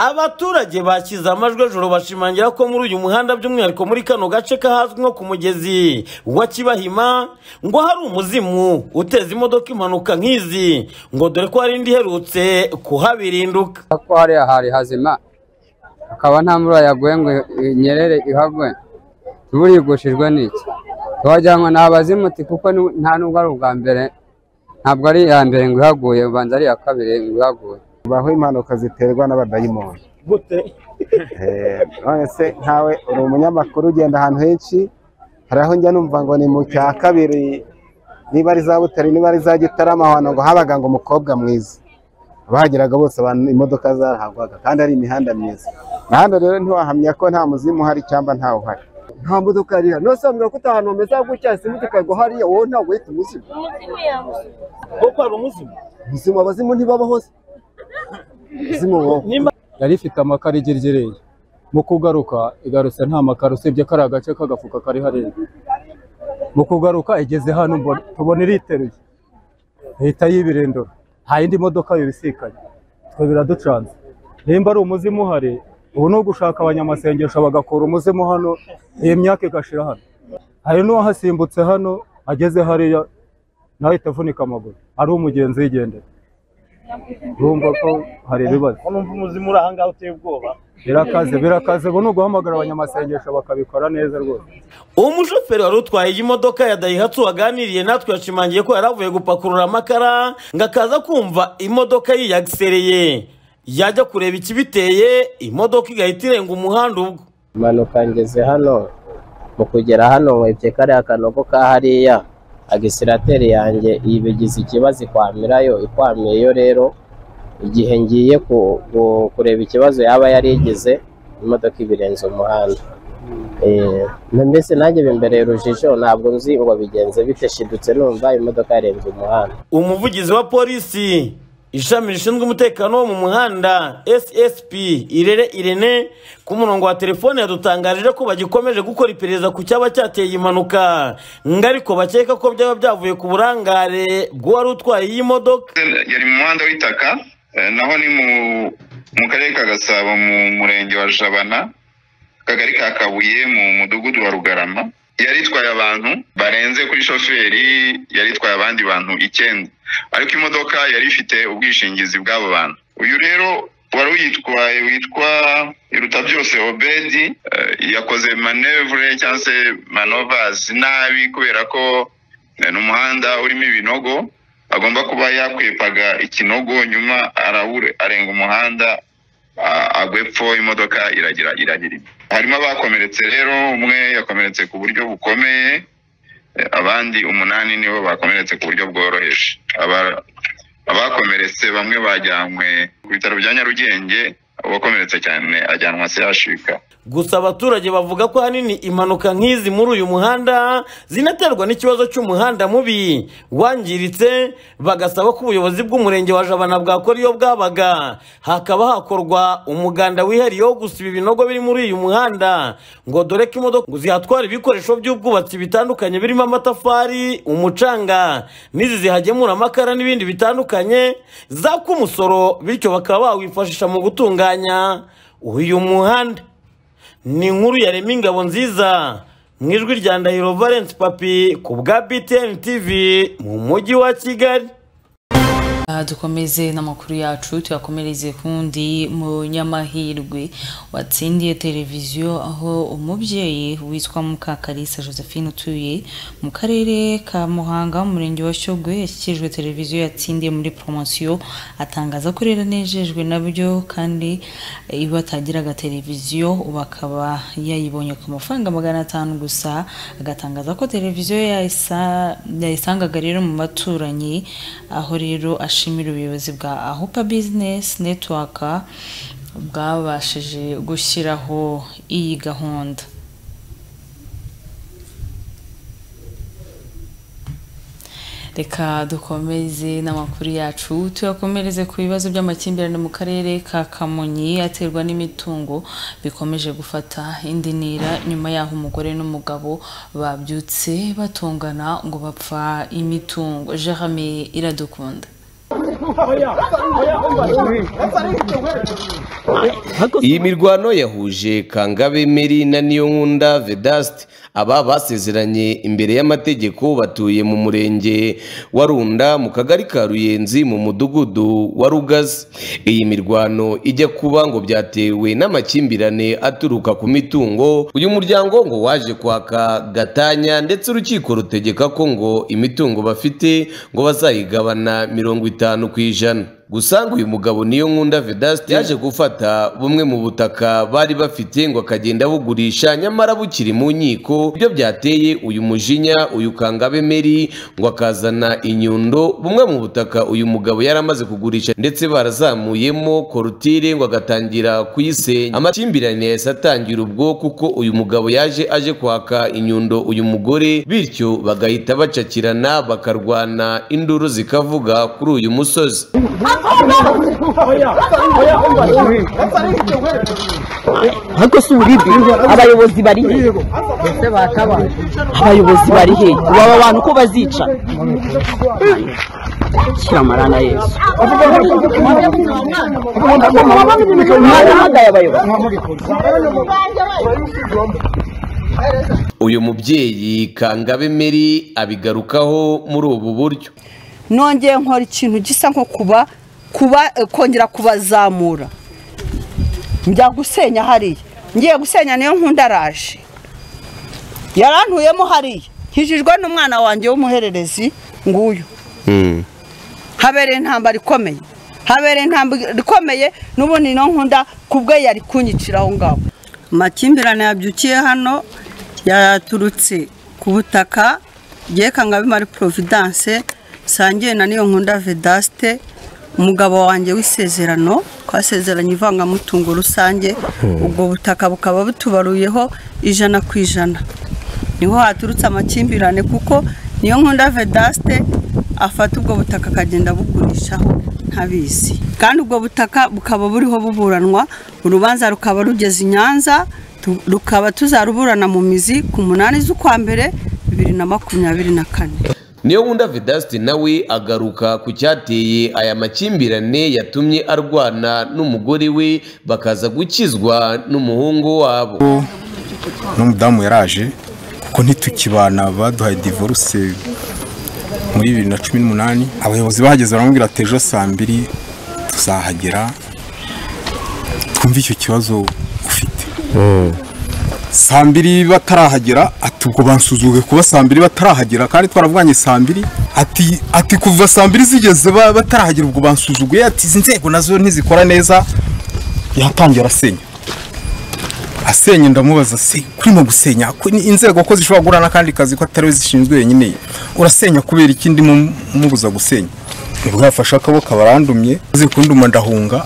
abaturage bashyize amajwi ejoro bashimangira ko muri uyu muhanda by'umwihariko muri kano gace kahazwi nko ku mugezi wa kibahima ngo hari umuzimu uteza imodoka impanuka nk'izi ngo dore ko hari indi iherutse kuhabirinduka ko hariya hari hazima akaba nta mvura yaguye ngo inyerere ihagwe nturigushijwe n'iki tuhajya ngo ni abazimuti kuko ni- nta nubwo ari ubwa mbere ntabwo ari iya mbere ngo ihaguye ubanza ari iya kabiri ngo ihaguye baho impanuka ziterwa n'abadayimoni gute Eh, none se ntawe uri umunyamakuru ugenda ahantu henshi hari aho njya numva ngo ni mu cya kabiri niba ari za butare niba ari za gitarama ahantu ngo habaga ngo umukobwa mwiza abahageraga bose abantu imodoka zarahagwaga kandi ari imihanda myiza imihanda rero ntiwahamya ko nta muzimu uhari cyangwa ntawe uhari nta modoka yari ihari nusambwira ko ahantu hameze gutya simba ikagwa hariya wowe ntabwo uhita umuzimu kuko hari umuzimu ubuzima abazimu ntibabaho se izina ubu yari ifite amakara igeregereye mu kugaruka igarutse nta makara usibye kari agace k'agafuka kari hariya mu kugaruka igeze hano mbona- tubona iriteruye ihita y'ibirindura nta yindi modoka bibisikanye twe biraducanze nimba ari umuzimu uhari ubu ni ugushaka abanyamasengesho bagakura umuzimu hano iyi myaka igashira hano hari n'uwahasimbutse hano ageze hariya nawe ahita avunika amaguru ari umugenzi yigendera urumva ko hari ibibazo numva umuzimu uri ahangaha uteye ubwoba birakaze birakaze ubu ni uguhamagara abanyamasengesho bakabikora neza rwose umushoferi wari utwaye iyi modoka ya dayihatsu waganiriye natwe yashimangiye ko yari avuye gupakurura amakara ngo akaza kumva imodoka yiyagisereye yajya kureba ikibiteye imodoka igahita irenga umuhanda ubwo impanuka ngeze hano mu kugera hano nkwebyeye kariya kanogo ka hariya agisirateri yanjye ibigize ikibazo ikwamirayo ikwamiyeyo rero igihe ngiye ku- ku- kureba ikibazo yaba yari igize imodoka ibirenze umuhanda Eh, mbese nanjye bimbereye urujijo ntabwo nzi ngo bigenze bite shidutse numva imodoka yarenze umuhanda umuvugizi wa polisi ishami rishinzwe umutekano wo mu muhanda ssp irere irene ku murongo wa telefone yadutangarije ko bagikomeje gukora iperereza ku cyaba cyateye iyi mpanuka ngo ariko bakeka ko byaba byavuye ku burangare bw'uwari utwaye iyi modoka yari mu muhanda w'itaka eh, naho ni mu- mu karere ka gasabo mu murenge wa jabana akagari ka kabuye mu mudugudu wa rugarama yari itwaye abantu barenze kuri shoferi yari itwaye abandi bantu icyenda ariko imodoka yari ifite ubwishingizi bw'abo bantu uyu rero wari uyitwaye witwa iruta byose obedi eh, yakoze manevure cyangwa se manovazi nabi kubera ko eh, ni umuhanda urimo ibinogo agomba kuba yakwepaga ikinogo nyuma arabure arenga umuhanda a- agwa epfo imodoka iragira iragira ipfa. harimo abakomeretse rero umwe yakomeretse ku buryo bukomeye eh, abandi umunani nibo bakomeretse ku buryo bworoheje Aba- abakomeretse bamwe bajyanywe ku bitaro bya nyarugenge uwakomeretse cyane ajyanwa sehashika gusa abaturage bavuga ko ahanini impanuka nk'izi muri uyu muhanda zinaterwa n'ikibazo cy'umuhanda mubi wangiritse bagasaba ko ubuyobozi bw'umurenge wa jabana bwakora iyo bwabaga hakaba hakorwa umuganda wihariye wo gusiba ibinogo biri muri uyu muhanda ngo dore ko imodoka zihatwara ibikoresho by'ubwubatsi bitandukanye birimo amatafari umucanga n'izi zihagemura amakara n'ibindi bitandukanye zaka umusoro bityo bakaba bawifashisha mu gutunganya uyu muhanda ni inkuru yarema ingabo nziza mu ijwi rya ndahiro valence papi ku bwa btn tv mu mujyi wa kigali Aha dukomeze n'amakuru yacu tuyakomereze kundi munyamahirwe watsindiye televiziyo aho umubyeyi witwa Mukakarisa Josephine utuye mu karere ka Muhanga mu murenge wa Shyogwe yashyikirijwe televiziyo yatsindiye muri promosiyo atangaza ko rero anejejwe nabyo kandi iyo atagiraga televiziyo ubu akaba yayibonye ku mafaranga magana atanu gusa agatangaza ko televiziyo yayisa- yayisangaga rero mu baturanyi aho rero ashimira ubuyobozi bwa ahupa bizinesi netiwaka bwabashije gushyiraho iyi gahunda reka dukomeze n'amakuru yacu tuyakomereze ku bibazo by'amakimbirane mu karere ka kamonyi aterwa n'imitungo bikomeje gufata indi ntera nyuma y'aho umugore n'umugabo babyutse batongana ngo bapfa imitungo jerame iradukunda iyi mirwano yahuje kangabe meri na niyonkunda vedasite aba basezeranye imbere y'amategeko batuye mu murenge wa runda mu kagari ka ruyenzi mu mudugudu wa rugazi iyi mirwano ijya kuba ngo byatewe n'amakimbirane aturuka ku mitungo uyu muryango ngo waje kwaka gatanya ndetse urukiko rutegeka ko ngo imitungo bafite ngo bazayigabana mirongo itanu ku ijana gusa ngo uyu mugabo niyo nkunda vedasite yaje gufata bumwe mu butaka bari bafite ngo akagenda abugurisha nyamara bukiri mu nkiko ibyo byateye uyu mujinya uyu kangabe meri ngo akazana inyundo bumwe mu butaka uyu mugabo yari amaze kugurisha ndetse barazamuyemo korutire ngo agatangira kuyisenya amakimbirane yahise atangira ubwo kuko uyu mugabo yaje aje kwaka inyundo uyu mugore bityo bagahita bacakirana bakarwana induru zikavuga kuri uyu musozi ariko si uburibwe abayobozi bari he abayobozi bari he ubu aba bantu ko bazica shyira amarana yesu umwanya uhagaye abayobozi uyu mubyeyi kangabe meri abigarukaho muri ubu buryo nongeye nkora ikintu gisa nko kuba kuba eh, kongera kubazamura njya gusenya hariya ngiye gusenya niyo nkunda araje yarantuyemo hariya nkijijwe n'umwana wanjye w'umuhererezi nguyu habereye intambara ikomeye habereye intambara ikomeye n'ubundi no nkunda kubwe yari kunyicira aho ngaho amakimbirane yabyukiye hano yaturutse ku butaka byekangabe mari providence sangiye na niyo nkunda vedaste umugabo wanjye w'isezerano twasezeranye ivangamutungo rusange ubwo butaka bukaba butubaruyeho ijana ku ijana niho haturutse amakimbirane kuko niyo nkunda vedaste afata ubwo butaka akagenda abugurishaho ntabizi kandi ubwo butaka bukaba buriho buburanwa urubanza rukaba rugeze i nyanza tu- rukaba tuzaruburana mu mizi ku munani z'ukwa mbere bibiri na makumyabiri na kane niyo wunda vedasite nawe agaruka ku cyateye aya makimbirane yatumye arwana n'umugore we bakaza gukizwa n'umuhungu wabo n'umudamu yaraje ko ntitukibana baduhaye divorce muri bibiri na cumi n'umunani abayobozi bahageze baramubwira ati ejo saa mbiri tuzahagera twumve icyo kibazo ufite saa mbiri batarahagera ati ubwo bansuzuge kuba saa mbiri batarahagera kandi twaravuganye saa mbiri ati ati kuva saa mbiri zigeze ba- batarahagera ubwo bansuzuguye ati izi nzego nazo ntizikora neza yatangira asenya asenya ndamubaza se kurimo gusenya ko ni inzego ko zishobora guhura n'akandi kazi ko atari we zishinzwe wenyine urasenya kubera iki ndimo mubuza gusenya nibwo yafashe akaboko abarandumye maze kunduma ndahunga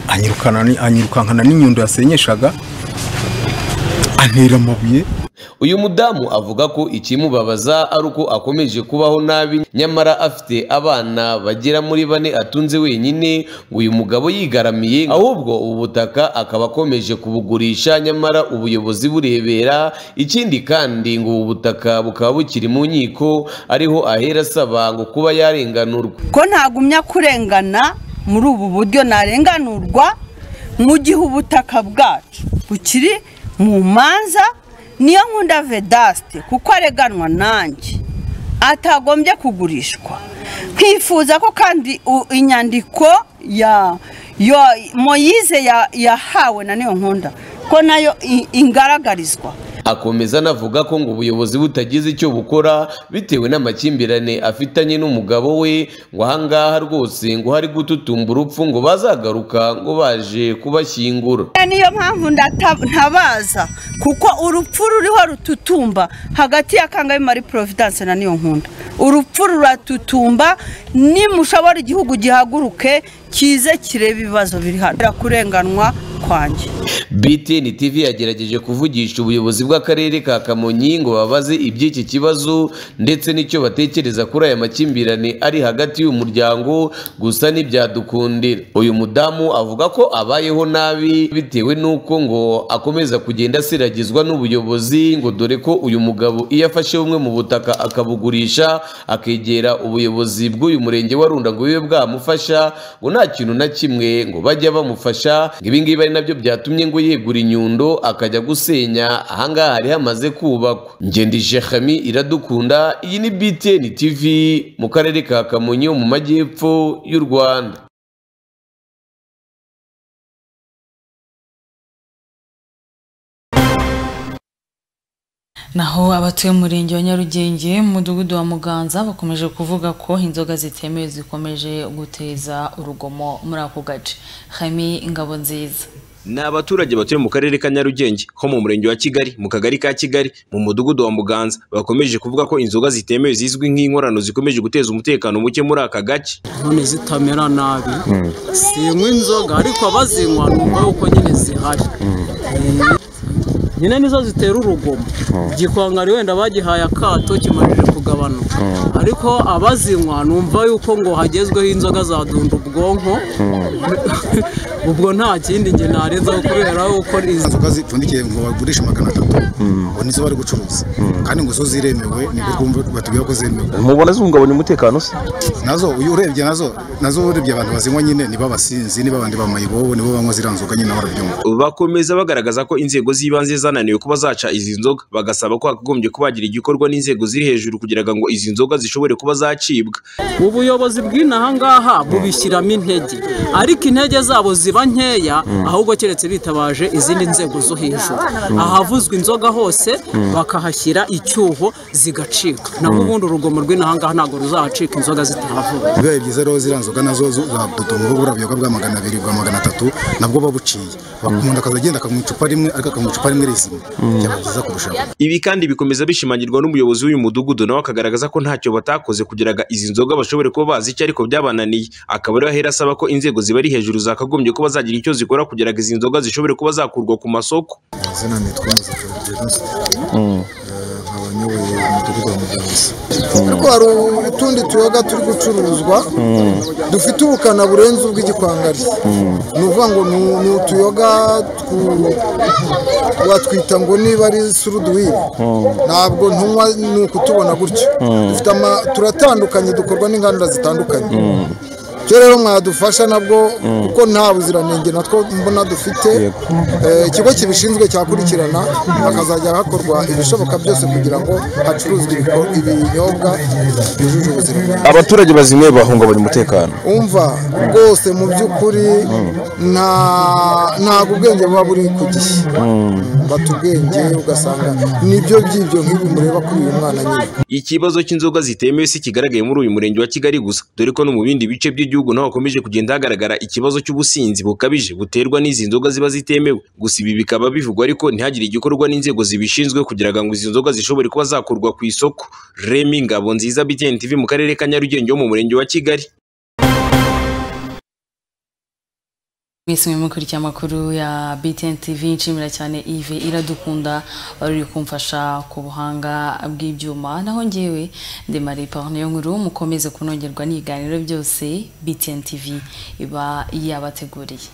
anyirukana ni- anyirukankana n'inyundo yasenyeshaga antera amabuye uyu mudamu avuga ko ikimubabaza ari uko akomeje kubaho nabi nyamara afite abana bagera muri bane atunze wenyine ngo uyu mugabo yigaramiye ahubwo ubu butaka akaba akomeje kubugurisha nyamara ubuyobozi burebera ikindi kandi ngo ubu butaka bukaba bukiri mu nkiko ariho ahera asaba ngo kuba yarenganurwa ko ntagumya kurengana muri ubu buryo narenganurwa mu gihe ubutaka bwacu bukiri mu manza niyo nkunda vedasite kuko areganwa nanjye atagombye kugurishwa nkifuza ko kandi u- inyandiko ya yo moyize ya- yahawe na niyo nkunda ko nayo i- ingaragarizwa akomeza anavuga ko ngo ubuyobozi butagize icyo bukora bitewe n'amakimbirane afitanye n'umugabo we ngo ahangaha rwose ngo hari gututumba urupfu ngo bazagaruka ngo baje kubashyingura niyo mpamvu ndata- ntabaza kuko urupfu ruriho rututumba hagati ya kangahe marie providence na niyo nkunda urupfu ruratutumba nimushobora igihugu gihaguruke kize kirebe ibibazo biri hano birakurenganwa kwanjye BTN TV yagerageje kuvugisha ubuyobozi bw'akarere ka Kamonyi ngo babaze iby'iki kibazo ndetse n'icyo batekereza kuri aya makimbirane ari hagati y'uyu muryango gusa ntibyadukundira uyu mudamu avuga ko abayeho nabi bitewe n'uko ngo akomeza kugenda asiragizwa n'ubuyobozi ngo dore ko uyu mugabo iyo afashe bumwe mu butaka akabugurisha akegera ubuyobozi bw'uyu murenge wa Runda ngo bibe bwamufasha ngo nta kintu na kimwe ngo bajya bamufasha ngo ibi ngibi ari nabyo byatumye ngo yegura inyundo akajya gusenya ahangaha hari hamaze kubakwa ngende Jeremy iradukunda iyi ni BTN TV mu karere ka Kamonyi ho mu majyepfo y'u Rwanda Naho abatuye mu murenge wa Nyarugenge mu mudugudu wa Muganza bakomeje kuvuga ko inzoga zitemewe zikomeje guteza urugomo muri ako gace. Hami Ingabo nziza. Ni abaturage batuye mu karere ka Nyarugenge ho mu murenge wa Kigali mu kagari ka Kigali mu mudugudu wa Muganza bakomeje kuvuga ko inzoga zitemewe zizwi nk'inkorano zikomeje guteza umutekano muke muri aka gace none zitamera nabi sinywa inzoga ariko abazinywa numva yuko nyine zihari Eh, nyine nizo zitera urugomo igikwangari wenda bagihaye akato kimaze kugabanuka ariko abazinywa numva yuko ngo hagezweho inzoga zadunda ubwonko ubwo nta kindi njye narenza kubera yuko inzoga zipfundikiye ngo bagurishe magana atatu ngo nizo bari gucuruza kandi ngo zo ziremewe nibwo twumva batubwira ko zemewe mubona zihungabanya umutekano se nazo uyu urebye nazo nazo urebye abantu bazinywa nyine niba abasinzi niba abandi bamayibobo nibo banywa ziriya nzoga nyine barabyumva bakomeza bagaragaza ko inzego z'ibanze zananiwe kuba zaca izi nzoga bagasaba ko hakagombye kubagira igikorwa n'inzego ziri hejuru kugira ngo izi nzoga zishobore kuba zacibwa ubuyobozi bw'inaha ngaha bubishyiramo intege ariko intege zabo ziba nkeya ahubwo keretse bitabaje izindi nzego zo hejuru Mm. ahavuzwa inzoga hose Mm. bakahashyira icyuho zigacika naho Mm. ubundi urugomo rw'inaha ngaha ntabwo ruzahacika inzoga zitahavuzwa bibaye byiza rero ziriya nzoga nazo zadutunga burabyo ko bwa magana abiri bwa magana atatu nabwo babuciye umuntu akaza agenda akanywa icupa rimwe ariko akanywa icupa rimwe rizima byaba byiza kurushaho Ibi kandi bikomeza bishimangirwa n'umuyobozi w'uyu mudugudu nawe akagaragaza ko ntacyo batakoze kugira ngo izi nzoga bashobore kuba bazica ariko byabananiye akaba ariho ahera asaba ko inzego zibari hejuru zakagombye kuba zagira icyo zikora kugira ngo izi nzoga zishobore kuba zakurwa ku masoko izina nitwa Muzakarwa Vedaste nkaba nyoboye umudugudu wa Muganza ariko hari utundi tuyoga turi gucuruzwa dufite ubukana burenze ubw'igikwangari ni ukuvuga ngo ni- ni utuyoga twu- watwita ngo niba ari suruduwiri ntabwo ntunywa ni ukutubona gutyo Mm. dufite ama- turatandukanye dukorwa n'inganda zitandukanye cyo rero mwadufasha nabwo kuko nta buziranenge natwo mbona dufite Eh, ikigo kibishinzwe cyakurikirana hakazajya hakorwa ibishoboka byose kugira ngo hacuruzwe ibiko- ibinyobwa byujuje ubuziranenge abaturage bazinyweye bahungabanya umutekano umva rwose mu by'ukuri nta ntabwo ubwenge buba buri ku gihe bata ubwenge ugasanga nibyo by'ibyo nk'ibi mureba kuri uyu mwana nyine Ikibazo cy'inzoga zitemewe si kigaragaye muri uyu murenge wa Kigali gusa dore ko no mu bindi bice by'igihugu naho hakomeje kugenda hagaragara ikibazo cy'ubusinzi bukabije buterwa n'izi nzoga ziba zitemewe gusa ibi bikaba bivugwa ariko ntihagire igikorwa n'inzego zibishinzwe kugira ngo izi nzoga zishobore kuba zakurwa ku isoko Remy Ngabo nziza BTN TV mu karere ka Nyarugenge wo mu murenge wa Kigali mwese mwe mukurikira amakuru ya BTN TV nshimira cyane Yves iradukunda wari uri kumfasha ku buhanga bw'ibyuma naho ngewe ndi Marie Parne yo nkuru mukomeze kunogerwa n'ibiganiro byose BTN TV iba yabateguriye